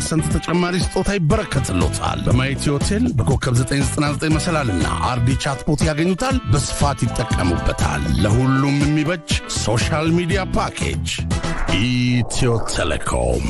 ፐርሰንት ተጨማሪ ስጦታ ይበረከትሎታል። በማየቲ ሆቴል በኮከብ 999 መሰላልና አርዲ ቻትቦት ያገኙታል። በስፋት ይጠቀሙበታል። ለሁሉም የሚበጅ ሶሻል ሚዲያ ፓኬጅ ኢትዮ ቴሌኮም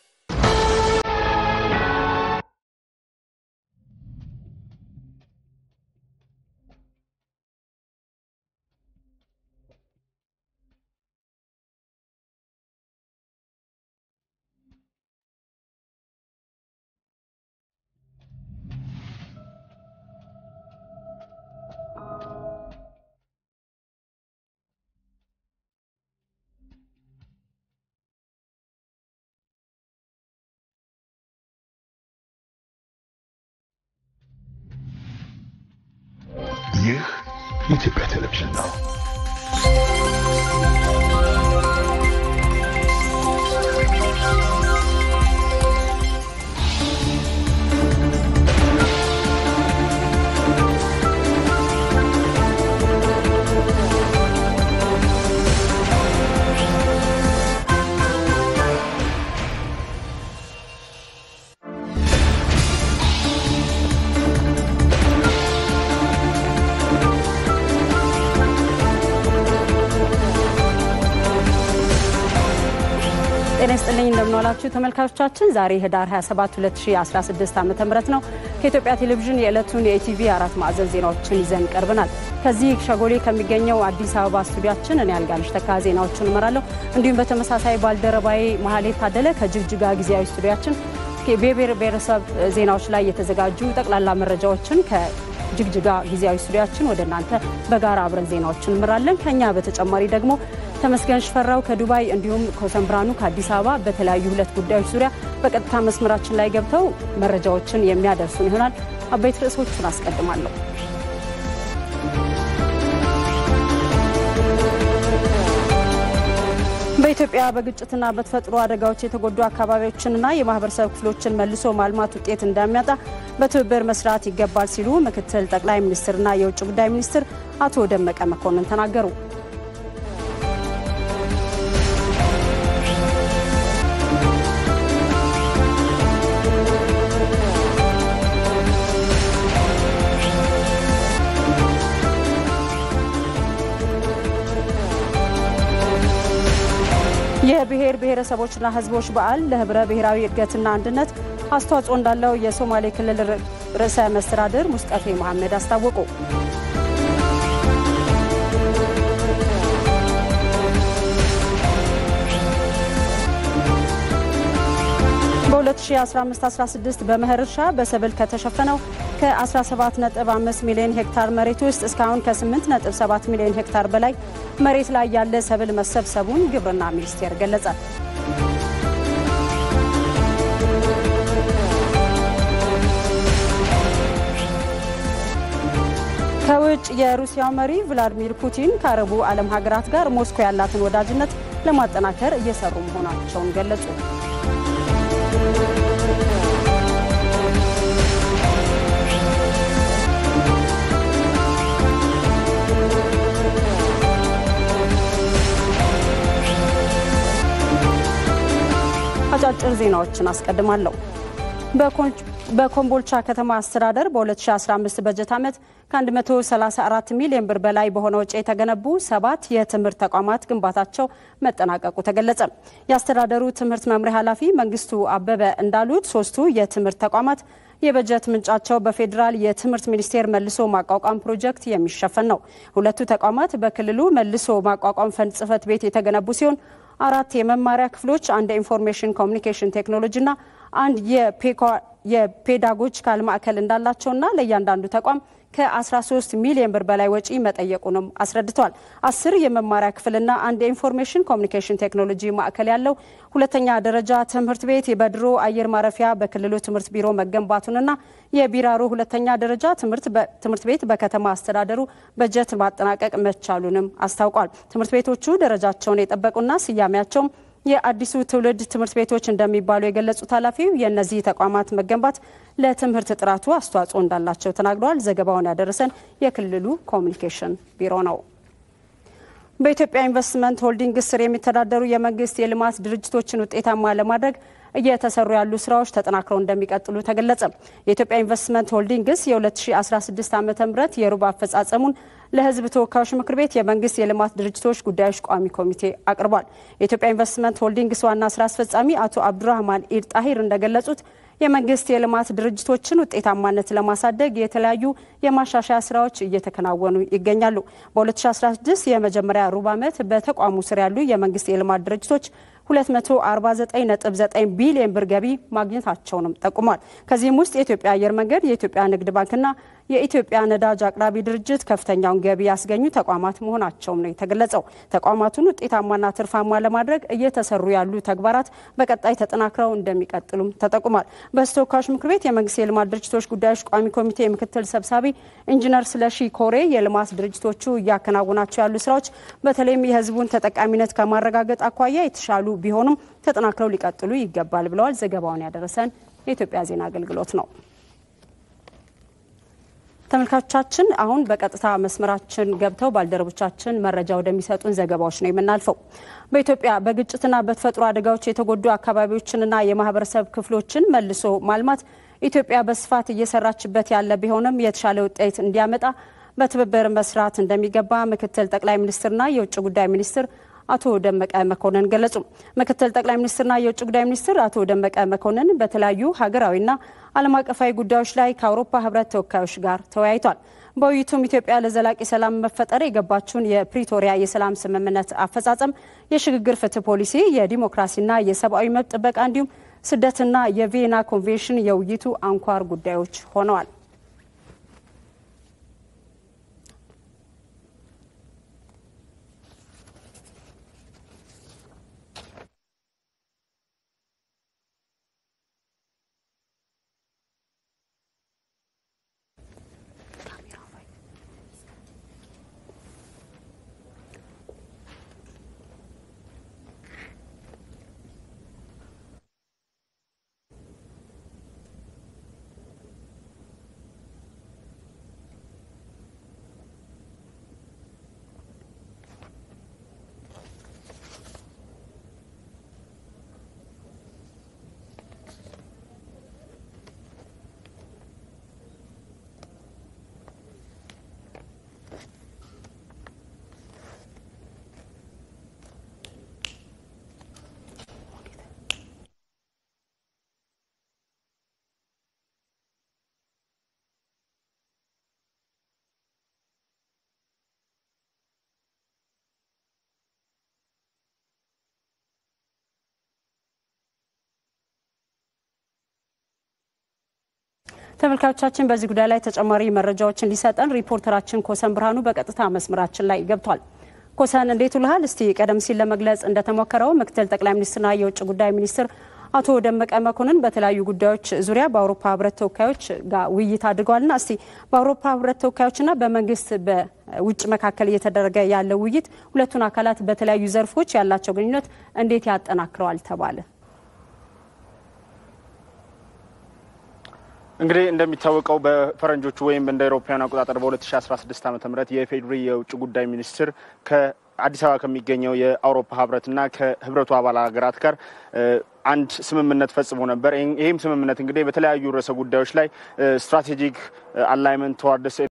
ይህ የኢትዮጵያ ቴሌቪዥን ነው። ጤና ይስጥልኝ እንደምንዋላችሁ ተመልካቾቻችን። ዛሬ ህዳር 27 2016 ዓ ም ነው። ከኢትዮጵያ ቴሌቪዥን የዕለቱን የኢቲቪ አራት ማዕዘን ዜናዎችን ይዘን ቀርበናል። ከዚህ ሸጎሌ ከሚገኘው አዲስ አበባ ስቱዲያችን እኔ አልጋነሽ ተካ ዜናዎቹን እመራለሁ። እንዲሁም በተመሳሳይ ባልደረባዬ መሀሌት ታደለ ከጅግጅጋ ጊዜያዊ ስቱዲያችን የብሔር ብሔረሰብ ዜናዎች ላይ የተዘጋጁ ጠቅላላ መረጃዎችን ከጅግጅጋ ጊዜያዊ ስቱዲያችን ወደ እናንተ በጋራ አብረን ዜናዎችን እንምራለን። ከኛ በተጨማሪ ደግሞ ተመስገን ሽፈራው ከዱባይ እንዲሁም ኮሰን ብርሃኑ ከአዲስ አበባ በተለያዩ ሁለት ጉዳዮች ዙሪያ በቀጥታ መስመራችን ላይ ገብተው መረጃዎችን የሚያደርሱን ይሆናል። አበይት ርዕሶቹን አስቀድማለሁ። በኢትዮጵያ በግጭትና በተፈጥሮ አደጋዎች የተጎዱ አካባቢዎችንና የማህበረሰብ ክፍሎችን መልሶ ማልማት ውጤት እንደሚያጣ በትብብር መስራት ይገባል ሲሉ ምክትል ጠቅላይ ሚኒስትርና የውጭ ጉዳይ ሚኒስትር አቶ ደመቀ መኮንን ተናገሩ። የብሔር ብሔረሰቦችና ሕዝቦች በዓል ለህብረ ብሔራዊ እድገትና አንድነት አስተዋጽኦ እንዳለው የሶማሌ ክልል ርዕሰ መስተዳድር ሙስጠፌ መሐመድ አስታወቁ። በ2015/16 በመኸር እርሻ በሰብል ከተሸፈነው ከ17.5 ሚሊዮን ሄክታር መሬት ውስጥ እስካሁን ከ8.7 ሚሊዮን ሄክታር በላይ መሬት ላይ ያለ ሰብል መሰብሰቡን ግብርና ሚኒስቴር ገለጸ። ከውጭ የሩሲያው መሪ ቭላዲሚር ፑቲን ከአረቡ ዓለም ሀገራት ጋር ሞስኮ ያላትን ወዳጅነት ለማጠናከር እየሰሩ መሆናቸውን ገለጹ። አጫጭር ዜናዎችን አስቀድማለሁ። በኮምቦልቻ ከተማ አስተዳደር በ2015 በጀት ዓመት ከ134 ሚሊዮን ብር በላይ በሆነ ወጪ የተገነቡ ሰባት የትምህርት ተቋማት ግንባታቸው መጠናቀቁ ተገለጸ። የአስተዳደሩ ትምህርት መምሪያ ኃላፊ መንግስቱ አበበ እንዳሉት ሶስቱ የትምህርት ተቋማት የበጀት ምንጫቸው በፌዴራል የትምህርት ሚኒስቴር መልሶ ማቋቋም ፕሮጀክት የሚሸፈን ነው። ሁለቱ ተቋማት በክልሉ መልሶ ማቋቋም ፈንድ ጽሕፈት ቤት የተገነቡ ሲሆን አራት የመማሪያ ክፍሎች፣ አንድ የኢንፎርሜሽን ኮሚኒኬሽን ቴክኖሎጂና አንድ የፔዳጎጂካል ማዕከል እንዳላቸውና ለእያንዳንዱ ተቋም ከ13 ሚሊዮን ብር በላይ ወጪ መጠየቁንም አስረድተዋል። አስር የመማሪያ ክፍልና አንድ የኢንፎርሜሽን ኮሚኒኬሽን ቴክኖሎጂ ማዕከል ያለው ሁለተኛ ደረጃ ትምህርት ቤት በድሮ አየር ማረፊያ በክልሉ ትምህርት ቢሮ መገንባቱንና የቢራሮ ሁለተኛ ደረጃ ትምህርት ቤት በከተማ አስተዳደሩ በጀት ማጠናቀቅ መቻሉንም አስታውቋል። ትምህርት ቤቶቹ ደረጃቸውን የጠበቁና ስያሜያቸውም የአዲሱ ትውልድ ትምህርት ቤቶች እንደሚባሉ የገለጹት ኃላፊው የእነዚህ ተቋማት መገንባት ለትምህርት ጥራቱ አስተዋጽኦ እንዳላቸው ተናግረዋል። ዘገባውን ያደረሰን የክልሉ ኮሚኒኬሽን ቢሮ ነው። በኢትዮጵያ ኢንቨስትመንት ሆልዲንግ ስር የሚተዳደሩ የመንግስት የልማት ድርጅቶችን ውጤታማ ለማድረግ እየተሰሩ ያሉ ስራዎች ተጠናክረው እንደሚቀጥሉ ተገለጸ። የኢትዮጵያ ኢንቨስትመንት ሆልዲንግስ የ2016 ዓ ም የሩብ አፈጻጸሙን ለሕዝብ ተወካዮች ምክር ቤት የመንግስት የልማት ድርጅቶች ጉዳዮች ቋሚ ኮሚቴ አቅርቧል። የኢትዮጵያ ኢንቨስትመንት ሆልዲንግስ ዋና ስራ አስፈጻሚ አቶ አብዱራህማን ኢድ ጣሂር እንደገለጹት የመንግስት የልማት ድርጅቶችን ውጤታማነት ለማሳደግ የተለያዩ የማሻሻያ ስራዎች እየተከናወኑ ይገኛሉ። በ2016 የመጀመሪያ ሩብ ዓመት በተቋሙ ስር ያሉ የመንግስት የልማት ድርጅቶች 249.9 ቢሊዮን ብር ገቢ ማግኘታቸውንም ጠቁሟል። ከዚህም ውስጥ የኢትዮጵያ አየር መንገድ፣ የኢትዮጵያ ንግድ ባንክና የኢትዮጵያ ነዳጅ አቅራቢ ድርጅት ከፍተኛውን ገቢ ያስገኙ ተቋማት መሆናቸውም ነው የተገለጸው። ተቋማቱን ውጤታማና ትርፋማ ለማድረግ እየተሰሩ ያሉ ተግባራት በቀጣይ ተጠናክረው እንደሚቀጥሉም ተጠቁሟል። በሕዝብ ተወካዮች ምክር ቤት የመንግስት የልማት ድርጅቶች ጉዳዮች ቋሚ ኮሚቴ ምክትል ሰብሳቢ ኢንጂነር ስለሺ ኮሬ የልማት ድርጅቶቹ እያከናወናቸው ያሉ ስራዎች በተለይም የህዝቡን ተጠቃሚነት ከማረጋገጥ አኳያ የተሻሉ ቢሆኑም ተጠናክረው ሊቀጥሉ ይገባል ብለዋል። ዘገባውን ያደረሰን የኢትዮጵያ ዜና አገልግሎት ነው። ተመልካቾቻችን አሁን በቀጥታ መስመራችን ገብተው ባልደረቦቻችን መረጃ ወደሚሰጡን ዘገባዎች ነው የምናልፈው። በኢትዮጵያ በግጭትና በተፈጥሮ አደጋዎች የተጎዱ አካባቢዎችንና የማህበረሰብ ክፍሎችን መልሶ ማልማት ኢትዮጵያ በስፋት እየሰራችበት ያለ ቢሆንም የተሻለ ውጤት እንዲያመጣ በትብብር መስራት እንደሚገባ ምክትል ጠቅላይ ሚኒስትርና የውጭ ጉዳይ ሚኒስትር አቶ ደመቀ መኮንን ገለጹ። ምክትል ጠቅላይ ሚኒስትርና የውጭ ጉዳይ ሚኒስትር አቶ ደመቀ መኮንን በተለያዩ ሀገራዊና ዓለም አቀፋዊ ጉዳዮች ላይ ከአውሮፓ ሕብረት ተወካዮች ጋር ተወያይቷል። በውይይቱም ኢትዮጵያ ለዘላቂ ሰላም መፈጠር የገባችውን የፕሪቶሪያ የሰላም ስምምነት አፈጻጸም፣ የሽግግር ፍትህ ፖሊሲ፣ የዲሞክራሲና የሰብአዊ መብት ጥበቃ እንዲሁም ስደትና የቪየና ኮንቬንሽን የውይይቱ አንኳር ጉዳዮች ሆነዋል። ተመልካቾቻችን በዚህ ጉዳይ ላይ ተጨማሪ መረጃዎችን ሊሰጠን ሪፖርተራችን ኮሰን ብርሃኑ በቀጥታ መስመራችን ላይ ገብቷል። ኮሰን እንዴት ውልሃል? እስቲ ቀደም ሲል ለመግለጽ እንደተሞከረው ምክትል ጠቅላይ ሚኒስትርና የውጭ ጉዳይ ሚኒስትር አቶ ደመቀ መኮንን በተለያዩ ጉዳዮች ዙሪያ በአውሮፓ ህብረት ተወካዮች ጋር ውይይት አድርገዋልና እስቲ በአውሮፓ ህብረት ተወካዮችና በመንግስት በውጭ መካከል እየተደረገ ያለው ውይይት ሁለቱን አካላት በተለያዩ ዘርፎች ያላቸው ግንኙነት እንዴት ያጠናክረዋል ተባለ? እንግዲህ እንደሚታወቀው በፈረንጆቹ ወይም እንደ አውሮፓውያን አቆጣጠር በ2016 ዓ ም የፌዴሪ የውጭ ጉዳይ ሚኒስትር ከአዲስ አበባ ከሚገኘው የአውሮፓ ህብረትና ከህብረቱ አባል ሀገራት ጋር አንድ ስምምነት ፈጽሞ ነበር። ይህም ስምምነት እንግዲህ በተለያዩ ርዕሰ ጉዳዮች ላይ ስትራቴጂክ አላይመንት ተዋርደስ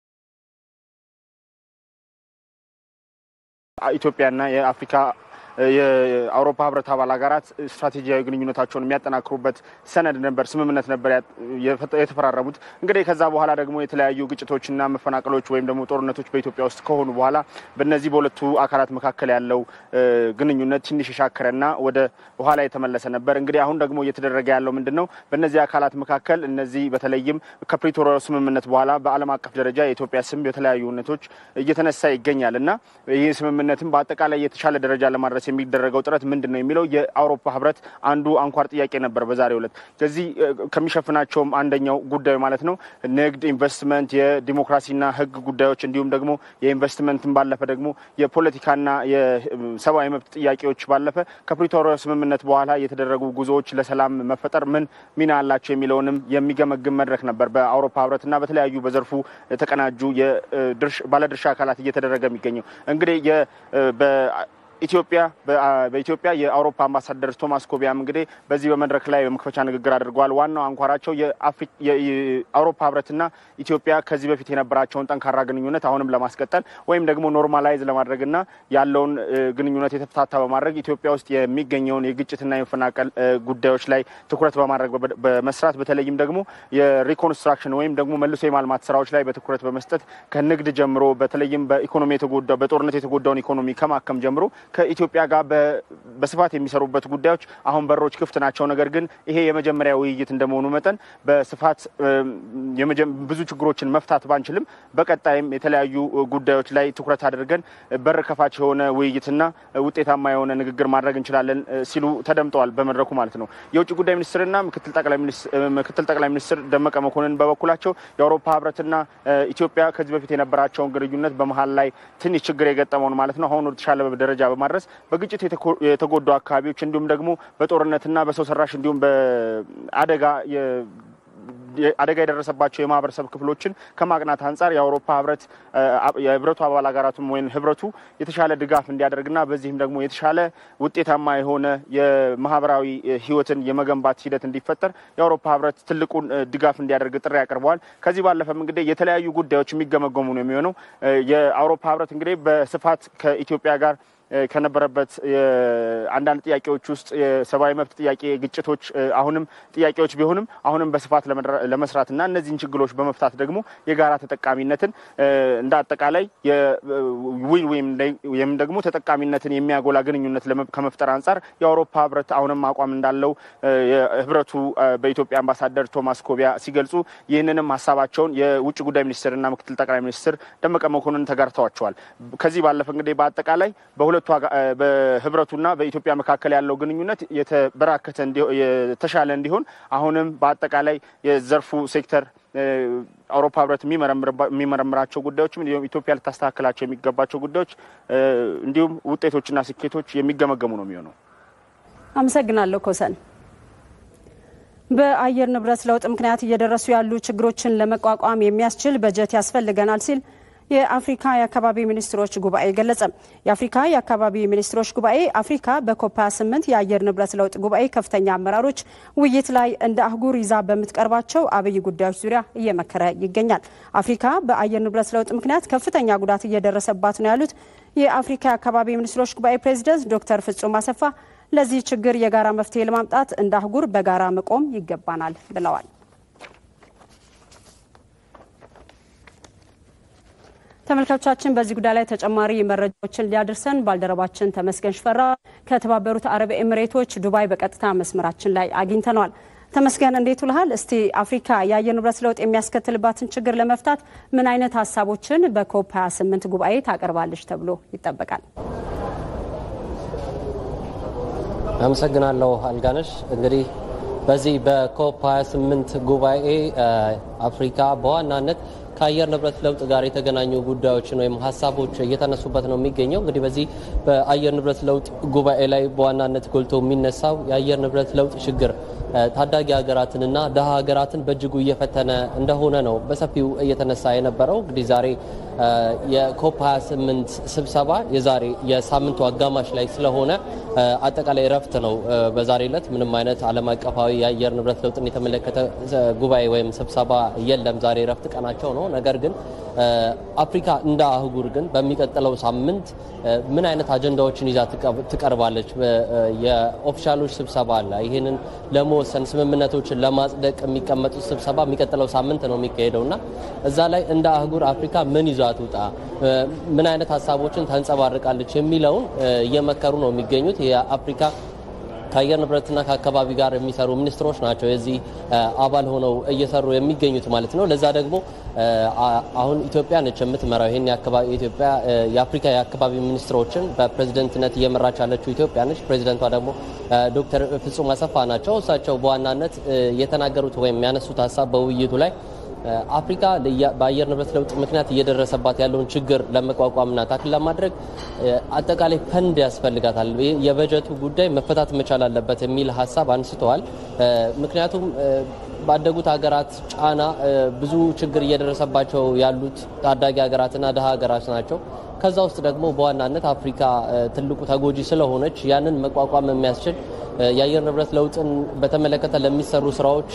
ኢትዮጵያና የአፍሪካ የአውሮፓ ህብረት አባል ሀገራት ስትራቴጂያዊ ግንኙነታቸውን የሚያጠናክሩበት ሰነድ ነበር፣ ስምምነት ነበር የተፈራረሙት። እንግዲህ ከዛ በኋላ ደግሞ የተለያዩ ግጭቶችና መፈናቀሎች ወይም ደግሞ ጦርነቶች በኢትዮጵያ ውስጥ ከሆኑ በኋላ በእነዚህ በሁለቱ አካላት መካከል ያለው ግንኙነት ትንሽ የሻከረና ወደ ኋላ የተመለሰ ነበር። እንግዲህ አሁን ደግሞ እየተደረገ ያለው ምንድን ነው? በእነዚህ አካላት መካከል እነዚህ በተለይም ከፕሪቶሪያው ስምምነት በኋላ በዓለም አቀፍ ደረጃ የኢትዮጵያ ስም የተለያዩ እውነቶች እየተነሳ ይገኛል እና ይህ ስምምነትም በአጠቃላይ የተሻለ ደረጃ ለማድረስ የሚደረገው ጥረት ምንድን ነው የሚለው የአውሮፓ ህብረት አንዱ አንኳር ጥያቄ ነበር በዛሬው ዕለት። ከዚህ ከሚሸፍናቸውም አንደኛው ጉዳዩ ማለት ነው ንግድ፣ ኢንቨስትመንት፣ የዲሞክራሲና ህግ ጉዳዮች እንዲሁም ደግሞ የኢንቨስትመንትን ባለፈ ደግሞ የፖለቲካና የሰብአዊ መብት ጥያቄዎች ባለፈ ከፕሪቶሪያ ስምምነት በኋላ የተደረጉ ጉዞዎች ለሰላም መፈጠር ምን ሚና አላቸው የሚለውንም የሚገመግም መድረክ ነበር በአውሮፓ ህብረትና በተለያዩ በዘርፉ የተቀናጁ ባለድርሻ አካላት እየተደረገ የሚገኘው እንግዲህ ኢትዮጵያ በኢትዮጵያ የአውሮፓ አምባሳደር ቶማስ ኮቢያም እንግዲህ በዚህ በመድረክ ላይ በመክፈቻ ንግግር አድርገዋል። ዋናው አንኳራቸው የአውሮፓ ህብረትና ኢትዮጵያ ከዚህ በፊት የነበራቸውን ጠንካራ ግንኙነት አሁንም ለማስቀጠል ወይም ደግሞ ኖርማላይዝ ለማድረግና ያለውን ግንኙነት የተፍታታ በማድረግ ኢትዮጵያ ውስጥ የሚገኘውን የግጭትና የመፈናቀል ጉዳዮች ላይ ትኩረት በማድረግ በመስራት በተለይም ደግሞ የሪኮንስትራክሽን ወይም ደግሞ መልሶ የማልማት ስራዎች ላይ በትኩረት በመስጠት ከንግድ ጀምሮ በተለይም በኢኮኖሚ የተጎዳ በጦርነት የተጎዳውን ኢኮኖሚ ከማከም ጀምሮ ከኢትዮጵያ ጋር በስፋት የሚሰሩበት ጉዳዮች አሁን በሮች ክፍት ናቸው። ነገር ግን ይሄ የመጀመሪያ ውይይት እንደመሆኑ መጠን በስፋት ብዙ ችግሮችን መፍታት ባንችልም በቀጣይም የተለያዩ ጉዳዮች ላይ ትኩረት አድርገን በር ከፋች የሆነ ውይይትና ውጤታማ የሆነ ንግግር ማድረግ እንችላለን ሲሉ ተደምጠዋል በመድረኩ ማለት ነው። የውጭ ጉዳይ ሚኒስትርና ምክትል ጠቅላይ ሚኒስትር ደመቀ መኮንን በበኩላቸው የአውሮፓ ህብረትና ኢትዮጵያ ከዚህ በፊት የነበራቸውን ግንኙነት በመሀል ላይ ትንሽ ችግር የገጠመውን ማለት ነው አሁን ወደ ተሻለ ደረጃ በማድረስ በግጭት የተጎዱ አካባቢዎች እንዲሁም ደግሞ በጦርነትና በሰው ሰራሽ እንዲሁም በአደጋ አደጋ የደረሰባቸው የማህበረሰብ ክፍሎችን ከማቅናት አንጻር የአውሮፓ ህብረት የህብረቱ አባል ሀገራቱም ወይም ህብረቱ የተሻለ ድጋፍ እንዲያደርግና በዚህም ደግሞ የተሻለ ውጤታማ የሆነ የማህበራዊ ህይወትን የመገንባት ሂደት እንዲፈጠር የአውሮፓ ህብረት ትልቁን ድጋፍ እንዲያደርግ ጥሪ አቅርበዋል። ከዚህ ባለፈም እንግዲህ የተለያዩ ጉዳዮች የሚገመገሙ ነው የሚሆነው። የአውሮፓ ህብረት እንግዲህ በስፋት ከኢትዮጵያ ጋር ከነበረበት አንዳንድ ጥያቄዎች ውስጥ የሰብአዊ መብት ጥያቄ፣ ግጭቶች አሁንም ጥያቄዎች ቢሆንም አሁንም በስፋት ለመስራት እና እነዚህን ችግሮች በመፍታት ደግሞ የጋራ ተጠቃሚነትን እንደ አጠቃላይ ዊን ወይም ደግሞ ተጠቃሚነትን የሚያጎላ ግንኙነት ከመፍጠር አንጻር የአውሮፓ ህብረት አሁንም አቋም እንዳለው ህብረቱ በኢትዮጵያ አምባሳደር ቶማስ ኮቢያ ሲገልጹ ይህንንም ሀሳባቸውን የውጭ ጉዳይ ሚኒስትርና ምክትል ጠቅላይ ሚኒስትር ደመቀ መኮንን ተጋርተዋቸዋል። ከዚህ ባለፈ እንግዲህ በአጠቃላይ በሁለቱ በህብረቱና በኢትዮጵያ መካከል ያለው ግንኙነት የተበራከተ የተሻለ እንዲሆን አሁንም በአጠቃላይ የዘርፉ ሴክተር አውሮፓ ህብረት የሚመረምራቸው ጉዳዮችም እንዲሁም ኢትዮጵያ ልታስተካክላቸው የሚገባቸው ጉዳዮች እንዲሁም ውጤቶችና ስኬቶች የሚገመገሙ ነው የሚሆነው። አመሰግናለሁ ኮሰን። በአየር ንብረት ለውጥ ምክንያት እየደረሱ ያሉ ችግሮችን ለመቋቋም የሚያስችል በጀት ያስፈልገናል ሲል የአፍሪካ የአካባቢ ሚኒስትሮች ጉባኤ ገለጸ። የአፍሪካ የአካባቢ ሚኒስትሮች ጉባኤ አፍሪካ በኮፕ 28 የአየር ንብረት ለውጥ ጉባኤ ከፍተኛ አመራሮች ውይይት ላይ እንደ አህጉር ይዛ በምትቀርባቸው አብይ ጉዳዮች ዙሪያ እየመከረ ይገኛል። አፍሪካ በአየር ንብረት ለውጥ ምክንያት ከፍተኛ ጉዳት እየደረሰባት ነው ያሉት የአፍሪካ የአካባቢ ሚኒስትሮች ጉባኤ ፕሬዚደንት ዶክተር ፍጹም አሰፋ ለዚህ ችግር የጋራ መፍትሄ ለማምጣት እንደ አህጉር በጋራ መቆም ይገባናል ብለዋል። ተመልካቾቻችን በዚህ ጉዳይ ላይ ተጨማሪ መረጃዎችን ሊያደርሰን ባልደረባችን ተመስገን ሽፈራ ከተባበሩት አረብ ኤምሬቶች ዱባይ በቀጥታ መስመራችን ላይ አግኝተነዋል። ተመስገን እንዴት ውልሃል? እስቲ አፍሪካ የአየር ንብረት ለውጥ የሚያስከትልባትን ችግር ለመፍታት ምን አይነት ሀሳቦችን በኮፕ 28 ጉባኤ ታቀርባለች ተብሎ ይጠበቃል? አመሰግናለሁ አልጋነሽ። እንግዲህ በዚህ በኮፕ 28 ጉባኤ አፍሪካ በዋናነት ከአየር ንብረት ለውጥ ጋር የተገናኙ ጉዳዮችን ወይም ሀሳቦች እየተነሱበት ነው የሚገኘው። እንግዲህ በዚህ በአየር ንብረት ለውጥ ጉባኤ ላይ በዋናነት ጎልቶ የሚነሳው የአየር ንብረት ለውጥ ችግር ታዳጊ ሀገራትንና ደሀ ሀገራትን በእጅጉ እየፈተነ እንደሆነ ነው በሰፊው እየተነሳ የነበረው። እንግዲህ ዛሬ የኮፕ 28 ስብሰባ የዛሬ የሳምንቱ አጋማሽ ላይ ስለሆነ አጠቃላይ እረፍት ነው። በዛሬ ዕለት ምንም አይነት ዓለም አቀፋዊ የአየር ንብረት ለውጥን የተመለከተ ጉባኤ ወይም ስብሰባ የለም። ዛሬ እረፍት ቀናቸው ነው። ነገር ግን አፍሪካ እንደ አህጉር ግን በሚቀጥለው ሳምንት ምን አይነት አጀንዳዎችን ይዛ ትቀርባለች? የኦፊሻሎች ስብሰባ አለ። ይህንን ለመወሰን ስምምነቶችን ለማጽደቅ የሚቀመጡት ስብሰባ የሚቀጥለው ሳምንት ነው የሚካሄደው እና እዛ ላይ እንደ አህጉር አፍሪካ ምን ይዛ ትውጣ፣ ምን አይነት ሀሳቦችን ታንጸባርቃለች የሚለውን እየመከሩ ነው የሚገኙት የአፍሪካ ከአየር ንብረትና ከአካባቢ ጋር የሚሰሩ ሚኒስትሮች ናቸው የዚህ አባል ሆነው እየሰሩ የሚገኙት ማለት ነው። ለዛ ደግሞ አሁን ኢትዮጵያ ነች የምትመራው ይህን ኢትዮጵያ የአፍሪካ የአካባቢ ሚኒስትሮችን በፕሬዝደንትነት እየመራች ያለችው ኢትዮጵያ ነች። ፕሬዚደንቷ ደግሞ ዶክተር ፍጹም አሰፋ ናቸው። እሳቸው በዋናነት የተናገሩት ወይም ያነሱት ሀሳብ በውይይቱ ላይ አፍሪካ በአየር ንብረት ለውጥ ምክንያት እየደረሰባት ያለውን ችግር ለመቋቋምና ታክል ለማድረግ አጠቃላይ ፈንድ ያስፈልጋታል። የበጀቱ ጉዳይ መፈታት መቻል አለበት የሚል ሀሳብ አንስተዋል። ምክንያቱም ባደጉት ሀገራት ጫና ብዙ ችግር እየደረሰባቸው ያሉት ታዳጊ ሀገራትና ድሀ ሀገራት ናቸው። ከዛ ውስጥ ደግሞ በዋናነት አፍሪካ ትልቁ ተጎጂ ስለሆነች ያንን መቋቋም የሚያስችል የአየር ንብረት ለውጥን በተመለከተ ለሚሰሩ ስራዎች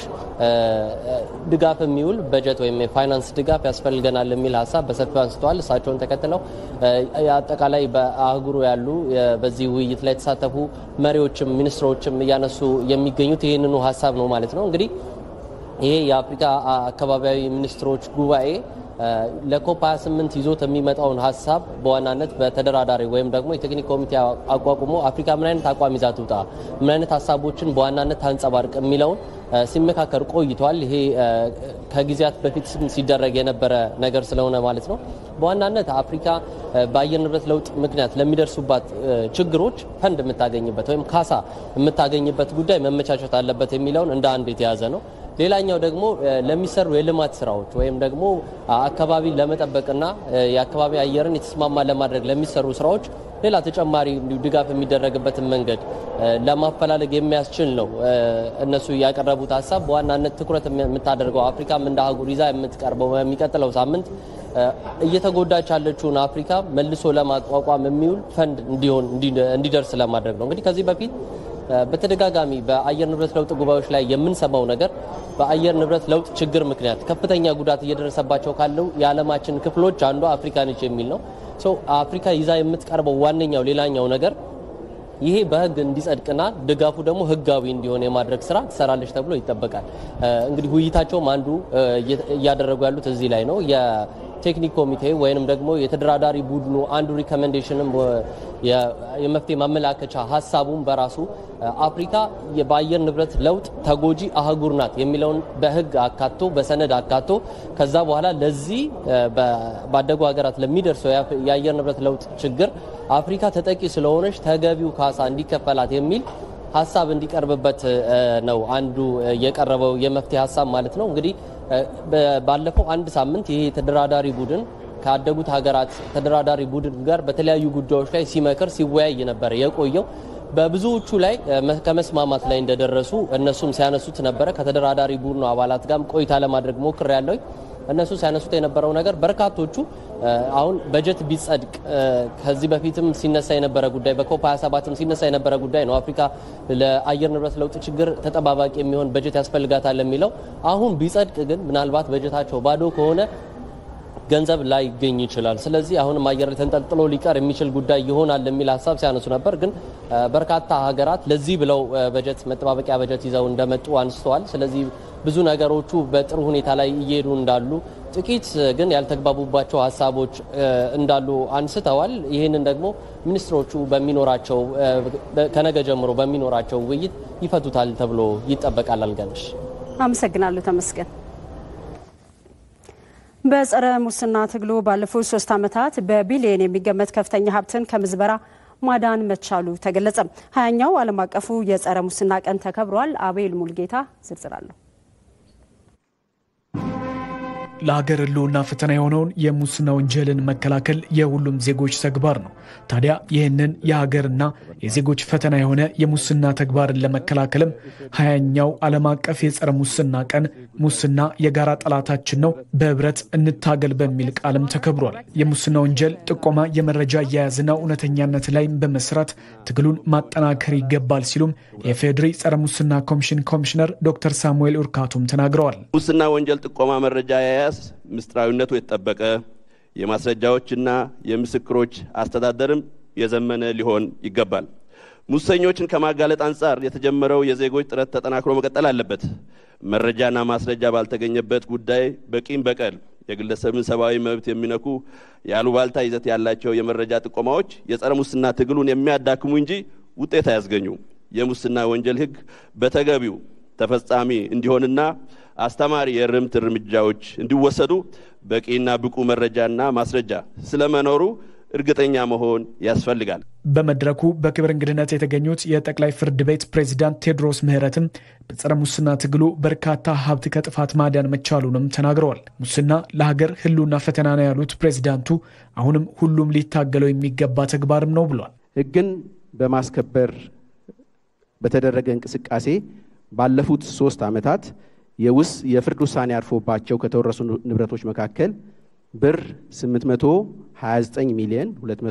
ድጋፍ የሚውል በጀት ወይም የፋይናንስ ድጋፍ ያስፈልገናል የሚል ሀሳብ በሰፊው አንስተዋል። እሳቸውን ተከትለው አጠቃላይ በአህጉሩ ያሉ በዚህ ውይይት ላይ የተሳተፉ መሪዎችም ሚኒስትሮችም እያነሱ የሚገኙት ይህንኑ ሀሳብ ነው ማለት ነው። እንግዲህ ይሄ የአፍሪካ አካባቢያዊ ሚኒስትሮች ጉባኤ ለኮፕ 28 ይዞት የሚመጣውን ሀሳብ በዋናነት በተደራዳሪ ወይም ደግሞ የቴክኒክ ኮሚቴ አቋቁሞ አፍሪካ ምን አይነት አቋም ይዛ ትውጣ፣ ምን አይነት ሀሳቦችን በዋናነት ታንጸባርቅ የሚለውን ሲመካከር ቆይቷል። ይሄ ከጊዜያት በፊት ሲደረግ የነበረ ነገር ስለሆነ ማለት ነው። በዋናነት አፍሪካ በአየር ንብረት ለውጥ ምክንያት ለሚደርሱባት ችግሮች ፈንድ የምታገኝበት ወይም ካሳ የምታገኝበት ጉዳይ መመቻቸት አለበት የሚለውን እንደ አንድ የተያዘ ነው። ሌላኛው ደግሞ ለሚሰሩ የልማት ስራዎች ወይም ደግሞ አካባቢ ለመጠበቅና የአካባቢ አየርን የተስማማ ለማድረግ ለሚሰሩ ስራዎች ሌላ ተጨማሪ ድጋፍ የሚደረግበትን መንገድ ለማፈላለግ የሚያስችል ነው። እነሱ ያቀረቡት ሀሳብ በዋናነት ትኩረት የምታደርገው አፍሪካም እንደ አህጉር ይዛ የምትቀርበው በሚቀጥለው ሳምንት እየተጎዳች ያለችውን አፍሪካ መልሶ ለማቋቋም የሚውል ፈንድ እንዲሆን እንዲደርስ ለማድረግ ነው። እንግዲህ ከዚህ በፊት በተደጋጋሚ በአየር ንብረት ለውጥ ጉባኤዎች ላይ የምንሰማው ነገር በአየር ንብረት ለውጥ ችግር ምክንያት ከፍተኛ ጉዳት እየደረሰባቸው ካለው የዓለማችን ክፍሎች አንዷ አፍሪካ ነች የሚል ነው። አፍሪካ ይዛ የምትቀርበው ዋነኛው ሌላኛው ነገር ይሄ በሕግ እንዲጸድቅና ድጋፉ ደግሞ ሕጋዊ እንዲሆን የማድረግ ስራ ትሰራለች ተብሎ ይጠበቃል። እንግዲህ ውይይታቸውም አንዱ እያደረጉ ያሉት እዚህ ላይ ነው። ቴክኒክ ኮሚቴ ወይንም ደግሞ የተደራዳሪ ቡድኑ አንዱ ሪኮሜንዴሽንም የመፍትሄ ማመላከቻ ሀሳቡም በራሱ አፍሪካ በአየር ንብረት ለውጥ ተጎጂ አህጉር ናት የሚለውን በህግ አካቶ በሰነድ አካቶ ከዛ በኋላ ለዚህ ባደጉ ሀገራት ለሚደርሰው የአየር ንብረት ለውጥ ችግር አፍሪካ ተጠቂ ስለሆነች ተገቢው ካሳ እንዲከፈላት የሚል ሀሳብ እንዲቀርብበት ነው አንዱ የቀረበው የመፍትሄ ሀሳብ ማለት ነው። እንግዲህ ባለፈው አንድ ሳምንት ይሄ ተደራዳሪ ቡድን ካደጉት ሀገራት ተደራዳሪ ቡድን ጋር በተለያዩ ጉዳዮች ላይ ሲመክር ሲወያይ ነበረ የቆየው። በብዙዎቹ ላይ ከመስማማት ላይ እንደደረሱ እነሱም ሲያነሱት ነበረ። ከተደራዳሪ ቡድኑ አባላት ጋርም ቆይታ ለማድረግ ሞክር ያለው እነሱ ሲያነሱት የነበረው ነገር በርካቶቹ አሁን በጀት ቢጸድቅ ከዚህ በፊትም ሲነሳ የነበረ ጉዳይ በኮፕ 27ም ሲነሳ የነበረ ጉዳይ ነው። አፍሪካ ለአየር ንብረት ለውጥ ችግር ተጠባባቂ የሚሆን በጀት ያስፈልጋታል የሚለው አሁን ቢጸድቅ ግን ምናልባት በጀታቸው ባዶ ከሆነ ገንዘብ ላይ ይገኝ ይችላል። ስለዚህ አሁንም አየር ላይ ተንጠልጥሎ ሊቀር የሚችል ጉዳይ ይሆናል የሚል ሀሳብ ሲያነሱ ነበር። ግን በርካታ ሀገራት ለዚህ ብለው በጀት መጠባበቂያ በጀት ይዘው እንደመጡ አንስተዋል። ስለዚህ ብዙ ነገሮቹ በጥሩ ሁኔታ ላይ እየሄዱ እንዳሉ፣ ጥቂት ግን ያልተግባቡባቸው ሀሳቦች እንዳሉ አንስተዋል። ይህንን ደግሞ ሚኒስትሮቹ በሚኖራቸው ከነገ ጀምሮ በሚኖራቸው ውይይት ይፈቱታል ተብሎ ይጠበቃል። አልጋነሽ አመሰግናለሁ። ተመስገን። በጸረ ሙስና ትግሉ ባለፉት ሶስት ዓመታት በቢሊየን የሚገመት ከፍተኛ ሀብትን ከምዝበራ ማዳን መቻሉ ተገለጸ። ሀያኛው ዓለም አቀፉ የጸረ ሙስና ቀን ተከብሯል። አቤል ሙልጌታ ዝርዝር አለሁ። ለሀገር ሕልውና ፈተና የሆነውን የሙስና ወንጀልን መከላከል የሁሉም ዜጎች ተግባር ነው። ታዲያ ይህንን የሀገርና የዜጎች ፈተና የሆነ የሙስና ተግባርን ለመከላከልም ሀያኛው ዓለም አቀፍ የጸረ ሙስና ቀን ሙስና የጋራ ጠላታችን ነው፣ በህብረት እንታገል በሚል ቃልም ተከብሯል። የሙስና ወንጀል ጥቆማ፣ የመረጃ አያያዝና እውነተኛነት ላይ በመስራት ትግሉን ማጠናከር ይገባል ሲሉም የፌዴሪ ጸረ ሙስና ኮሚሽን ኮሚሽነር ዶክተር ሳሙኤል ኡርካቱም ተናግረዋል። ሙስና ወንጀል ጥቆማ መረጃ አያያዝ ምስጢራዊነቱ የተጠበቀ የማስረጃዎችና የምስክሮች አስተዳደርም የዘመነ ሊሆን ይገባል። ሙሰኞችን ከማጋለጥ አንጻር የተጀመረው የዜጎች ጥረት ተጠናክሮ መቀጠል አለበት። መረጃና ማስረጃ ባልተገኘበት ጉዳይ በቂም በቀል የግለሰብን ሰብአዊ መብት የሚነኩ የአሉባልታ ይዘት ያላቸው የመረጃ ጥቆማዎች የጸረ ሙስና ትግሉን የሚያዳክሙ እንጂ ውጤት አያስገኙም። የሙስና ወንጀል ሕግ በተገቢው ተፈጻሚ እንዲሆንና አስተማሪ የእርምት እርምጃዎች እንዲወሰዱ በቂና ብቁ መረጃና ማስረጃ ስለመኖሩ እርግጠኛ መሆን ያስፈልጋል። በመድረኩ በክብር እንግድነት የተገኙት የጠቅላይ ፍርድ ቤት ፕሬዚዳንት ቴዎድሮስ ምህረትም በጸረ ሙስና ትግሉ በርካታ ሀብት ከጥፋት ማዳን መቻሉንም ተናግረዋል። ሙስና ለሀገር ህልውና ፈተና ነው ያሉት ፕሬዚዳንቱ አሁንም ሁሉም ሊታገለው የሚገባ ተግባርም ነው ብሏል። ህግን በማስከበር በተደረገ እንቅስቃሴ ባለፉት ሶስት ዓመታት የውስ የፍርድ ውሳኔ አርፎባቸው ከተወረሱ ንብረቶች መካከል ብር 829 ሚሊዮን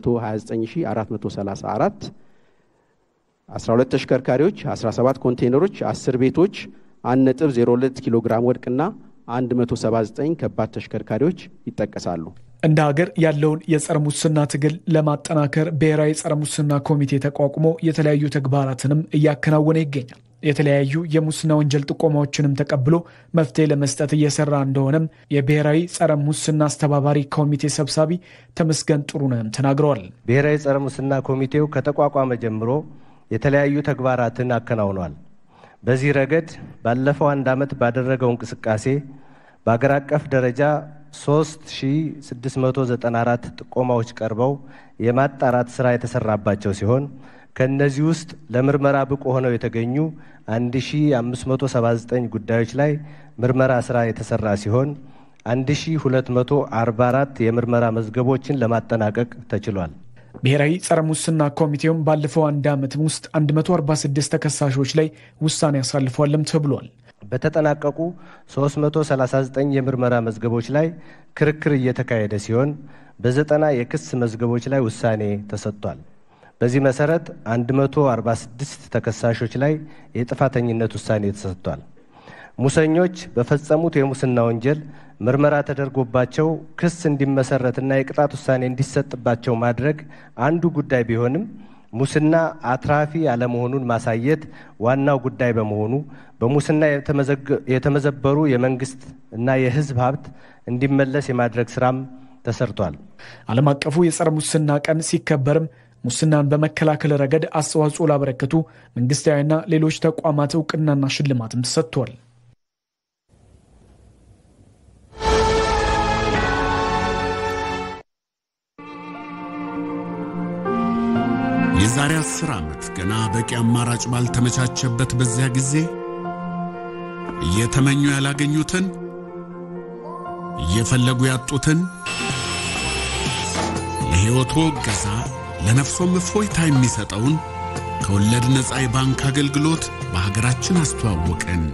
229434 12 ተሽከርካሪዎች፣ 17 ኮንቴይነሮች፣ 10 ቤቶች፣ 1.02 ኪሎ ግራም ወርቅና 179 ከባድ ተሽከርካሪዎች ይጠቀሳሉ። እንደ ሀገር ያለውን የጸረ ሙስና ትግል ለማጠናከር ብሔራዊ ጸረ ሙስና ኮሚቴ ተቋቁሞ የተለያዩ ተግባራትንም እያከናወነ ይገኛል። የተለያዩ የሙስና ወንጀል ጥቆማዎችንም ተቀብሎ መፍትሄ ለመስጠት እየሰራ እንደሆነም የብሔራዊ ጸረ ሙስና አስተባባሪ ኮሚቴ ሰብሳቢ ተመስገን ጥሩነህም ተናግረዋል። ብሔራዊ ጸረ ሙስና ኮሚቴው ከተቋቋመ ጀምሮ የተለያዩ ተግባራትን አከናውኗል። በዚህ ረገድ ባለፈው አንድ ዓመት ባደረገው እንቅስቃሴ በአገር አቀፍ ደረጃ 3694 ጥቆማዎች ቀርበው የማጣራት ስራ የተሰራባቸው ሲሆን ከእነዚህ ውስጥ ለምርመራ ብቁ ሆነው የተገኙ 1579 ጉዳዮች ላይ ምርመራ ስራ የተሰራ ሲሆን 1244 የምርመራ መዝገቦችን ለማጠናቀቅ ተችሏል። ብሔራዊ ጸረ ሙስና ኮሚቴውም ባለፈው አንድ ዓመት ውስጥ 146 ተከሳሾች ላይ ውሳኔ ያሳልፏልም ተብሏል። በተጠናቀቁ 339 የምርመራ መዝገቦች ላይ ክርክር እየተካሄደ ሲሆን በዘጠና የክስ መዝገቦች ላይ ውሳኔ ተሰጥቷል። በዚህ መሰረት 146 ተከሳሾች ላይ የጥፋተኝነት ውሳኔ ተሰጥቷል። ሙሰኞች በፈጸሙት የሙስና ወንጀል ምርመራ ተደርጎባቸው ክስ እንዲመሰረትና የቅጣት ውሳኔ እንዲሰጥባቸው ማድረግ አንዱ ጉዳይ ቢሆንም ሙስና አትራፊ አለመሆኑን ማሳየት ዋናው ጉዳይ በመሆኑ በሙስና የተመዘበሩ የመንግስት እና የሕዝብ ሀብት እንዲመለስ የማድረግ ስራም ተሰርቷል። ዓለም አቀፉ የጸረ ሙስና ቀን ሲከበርም ሙስናን በመከላከል ረገድ አስተዋጽኦ ላበረከቱ መንግስታዊና ሌሎች ተቋማት እውቅናና ሽልማትም ተሰጥቷል። የዛሬ አስር ዓመት ገና በቂ አማራጭ ባልተመቻቸበት በዚያ ጊዜ እየተመኙ ያላገኙትን እየፈለጉ ያጡትን ለሕይወቶ እገዛ ለነፍሶም እፎይታ የሚሰጠውን ከወለድ ነፃ የባንክ አገልግሎት በሀገራችን አስተዋወቅን።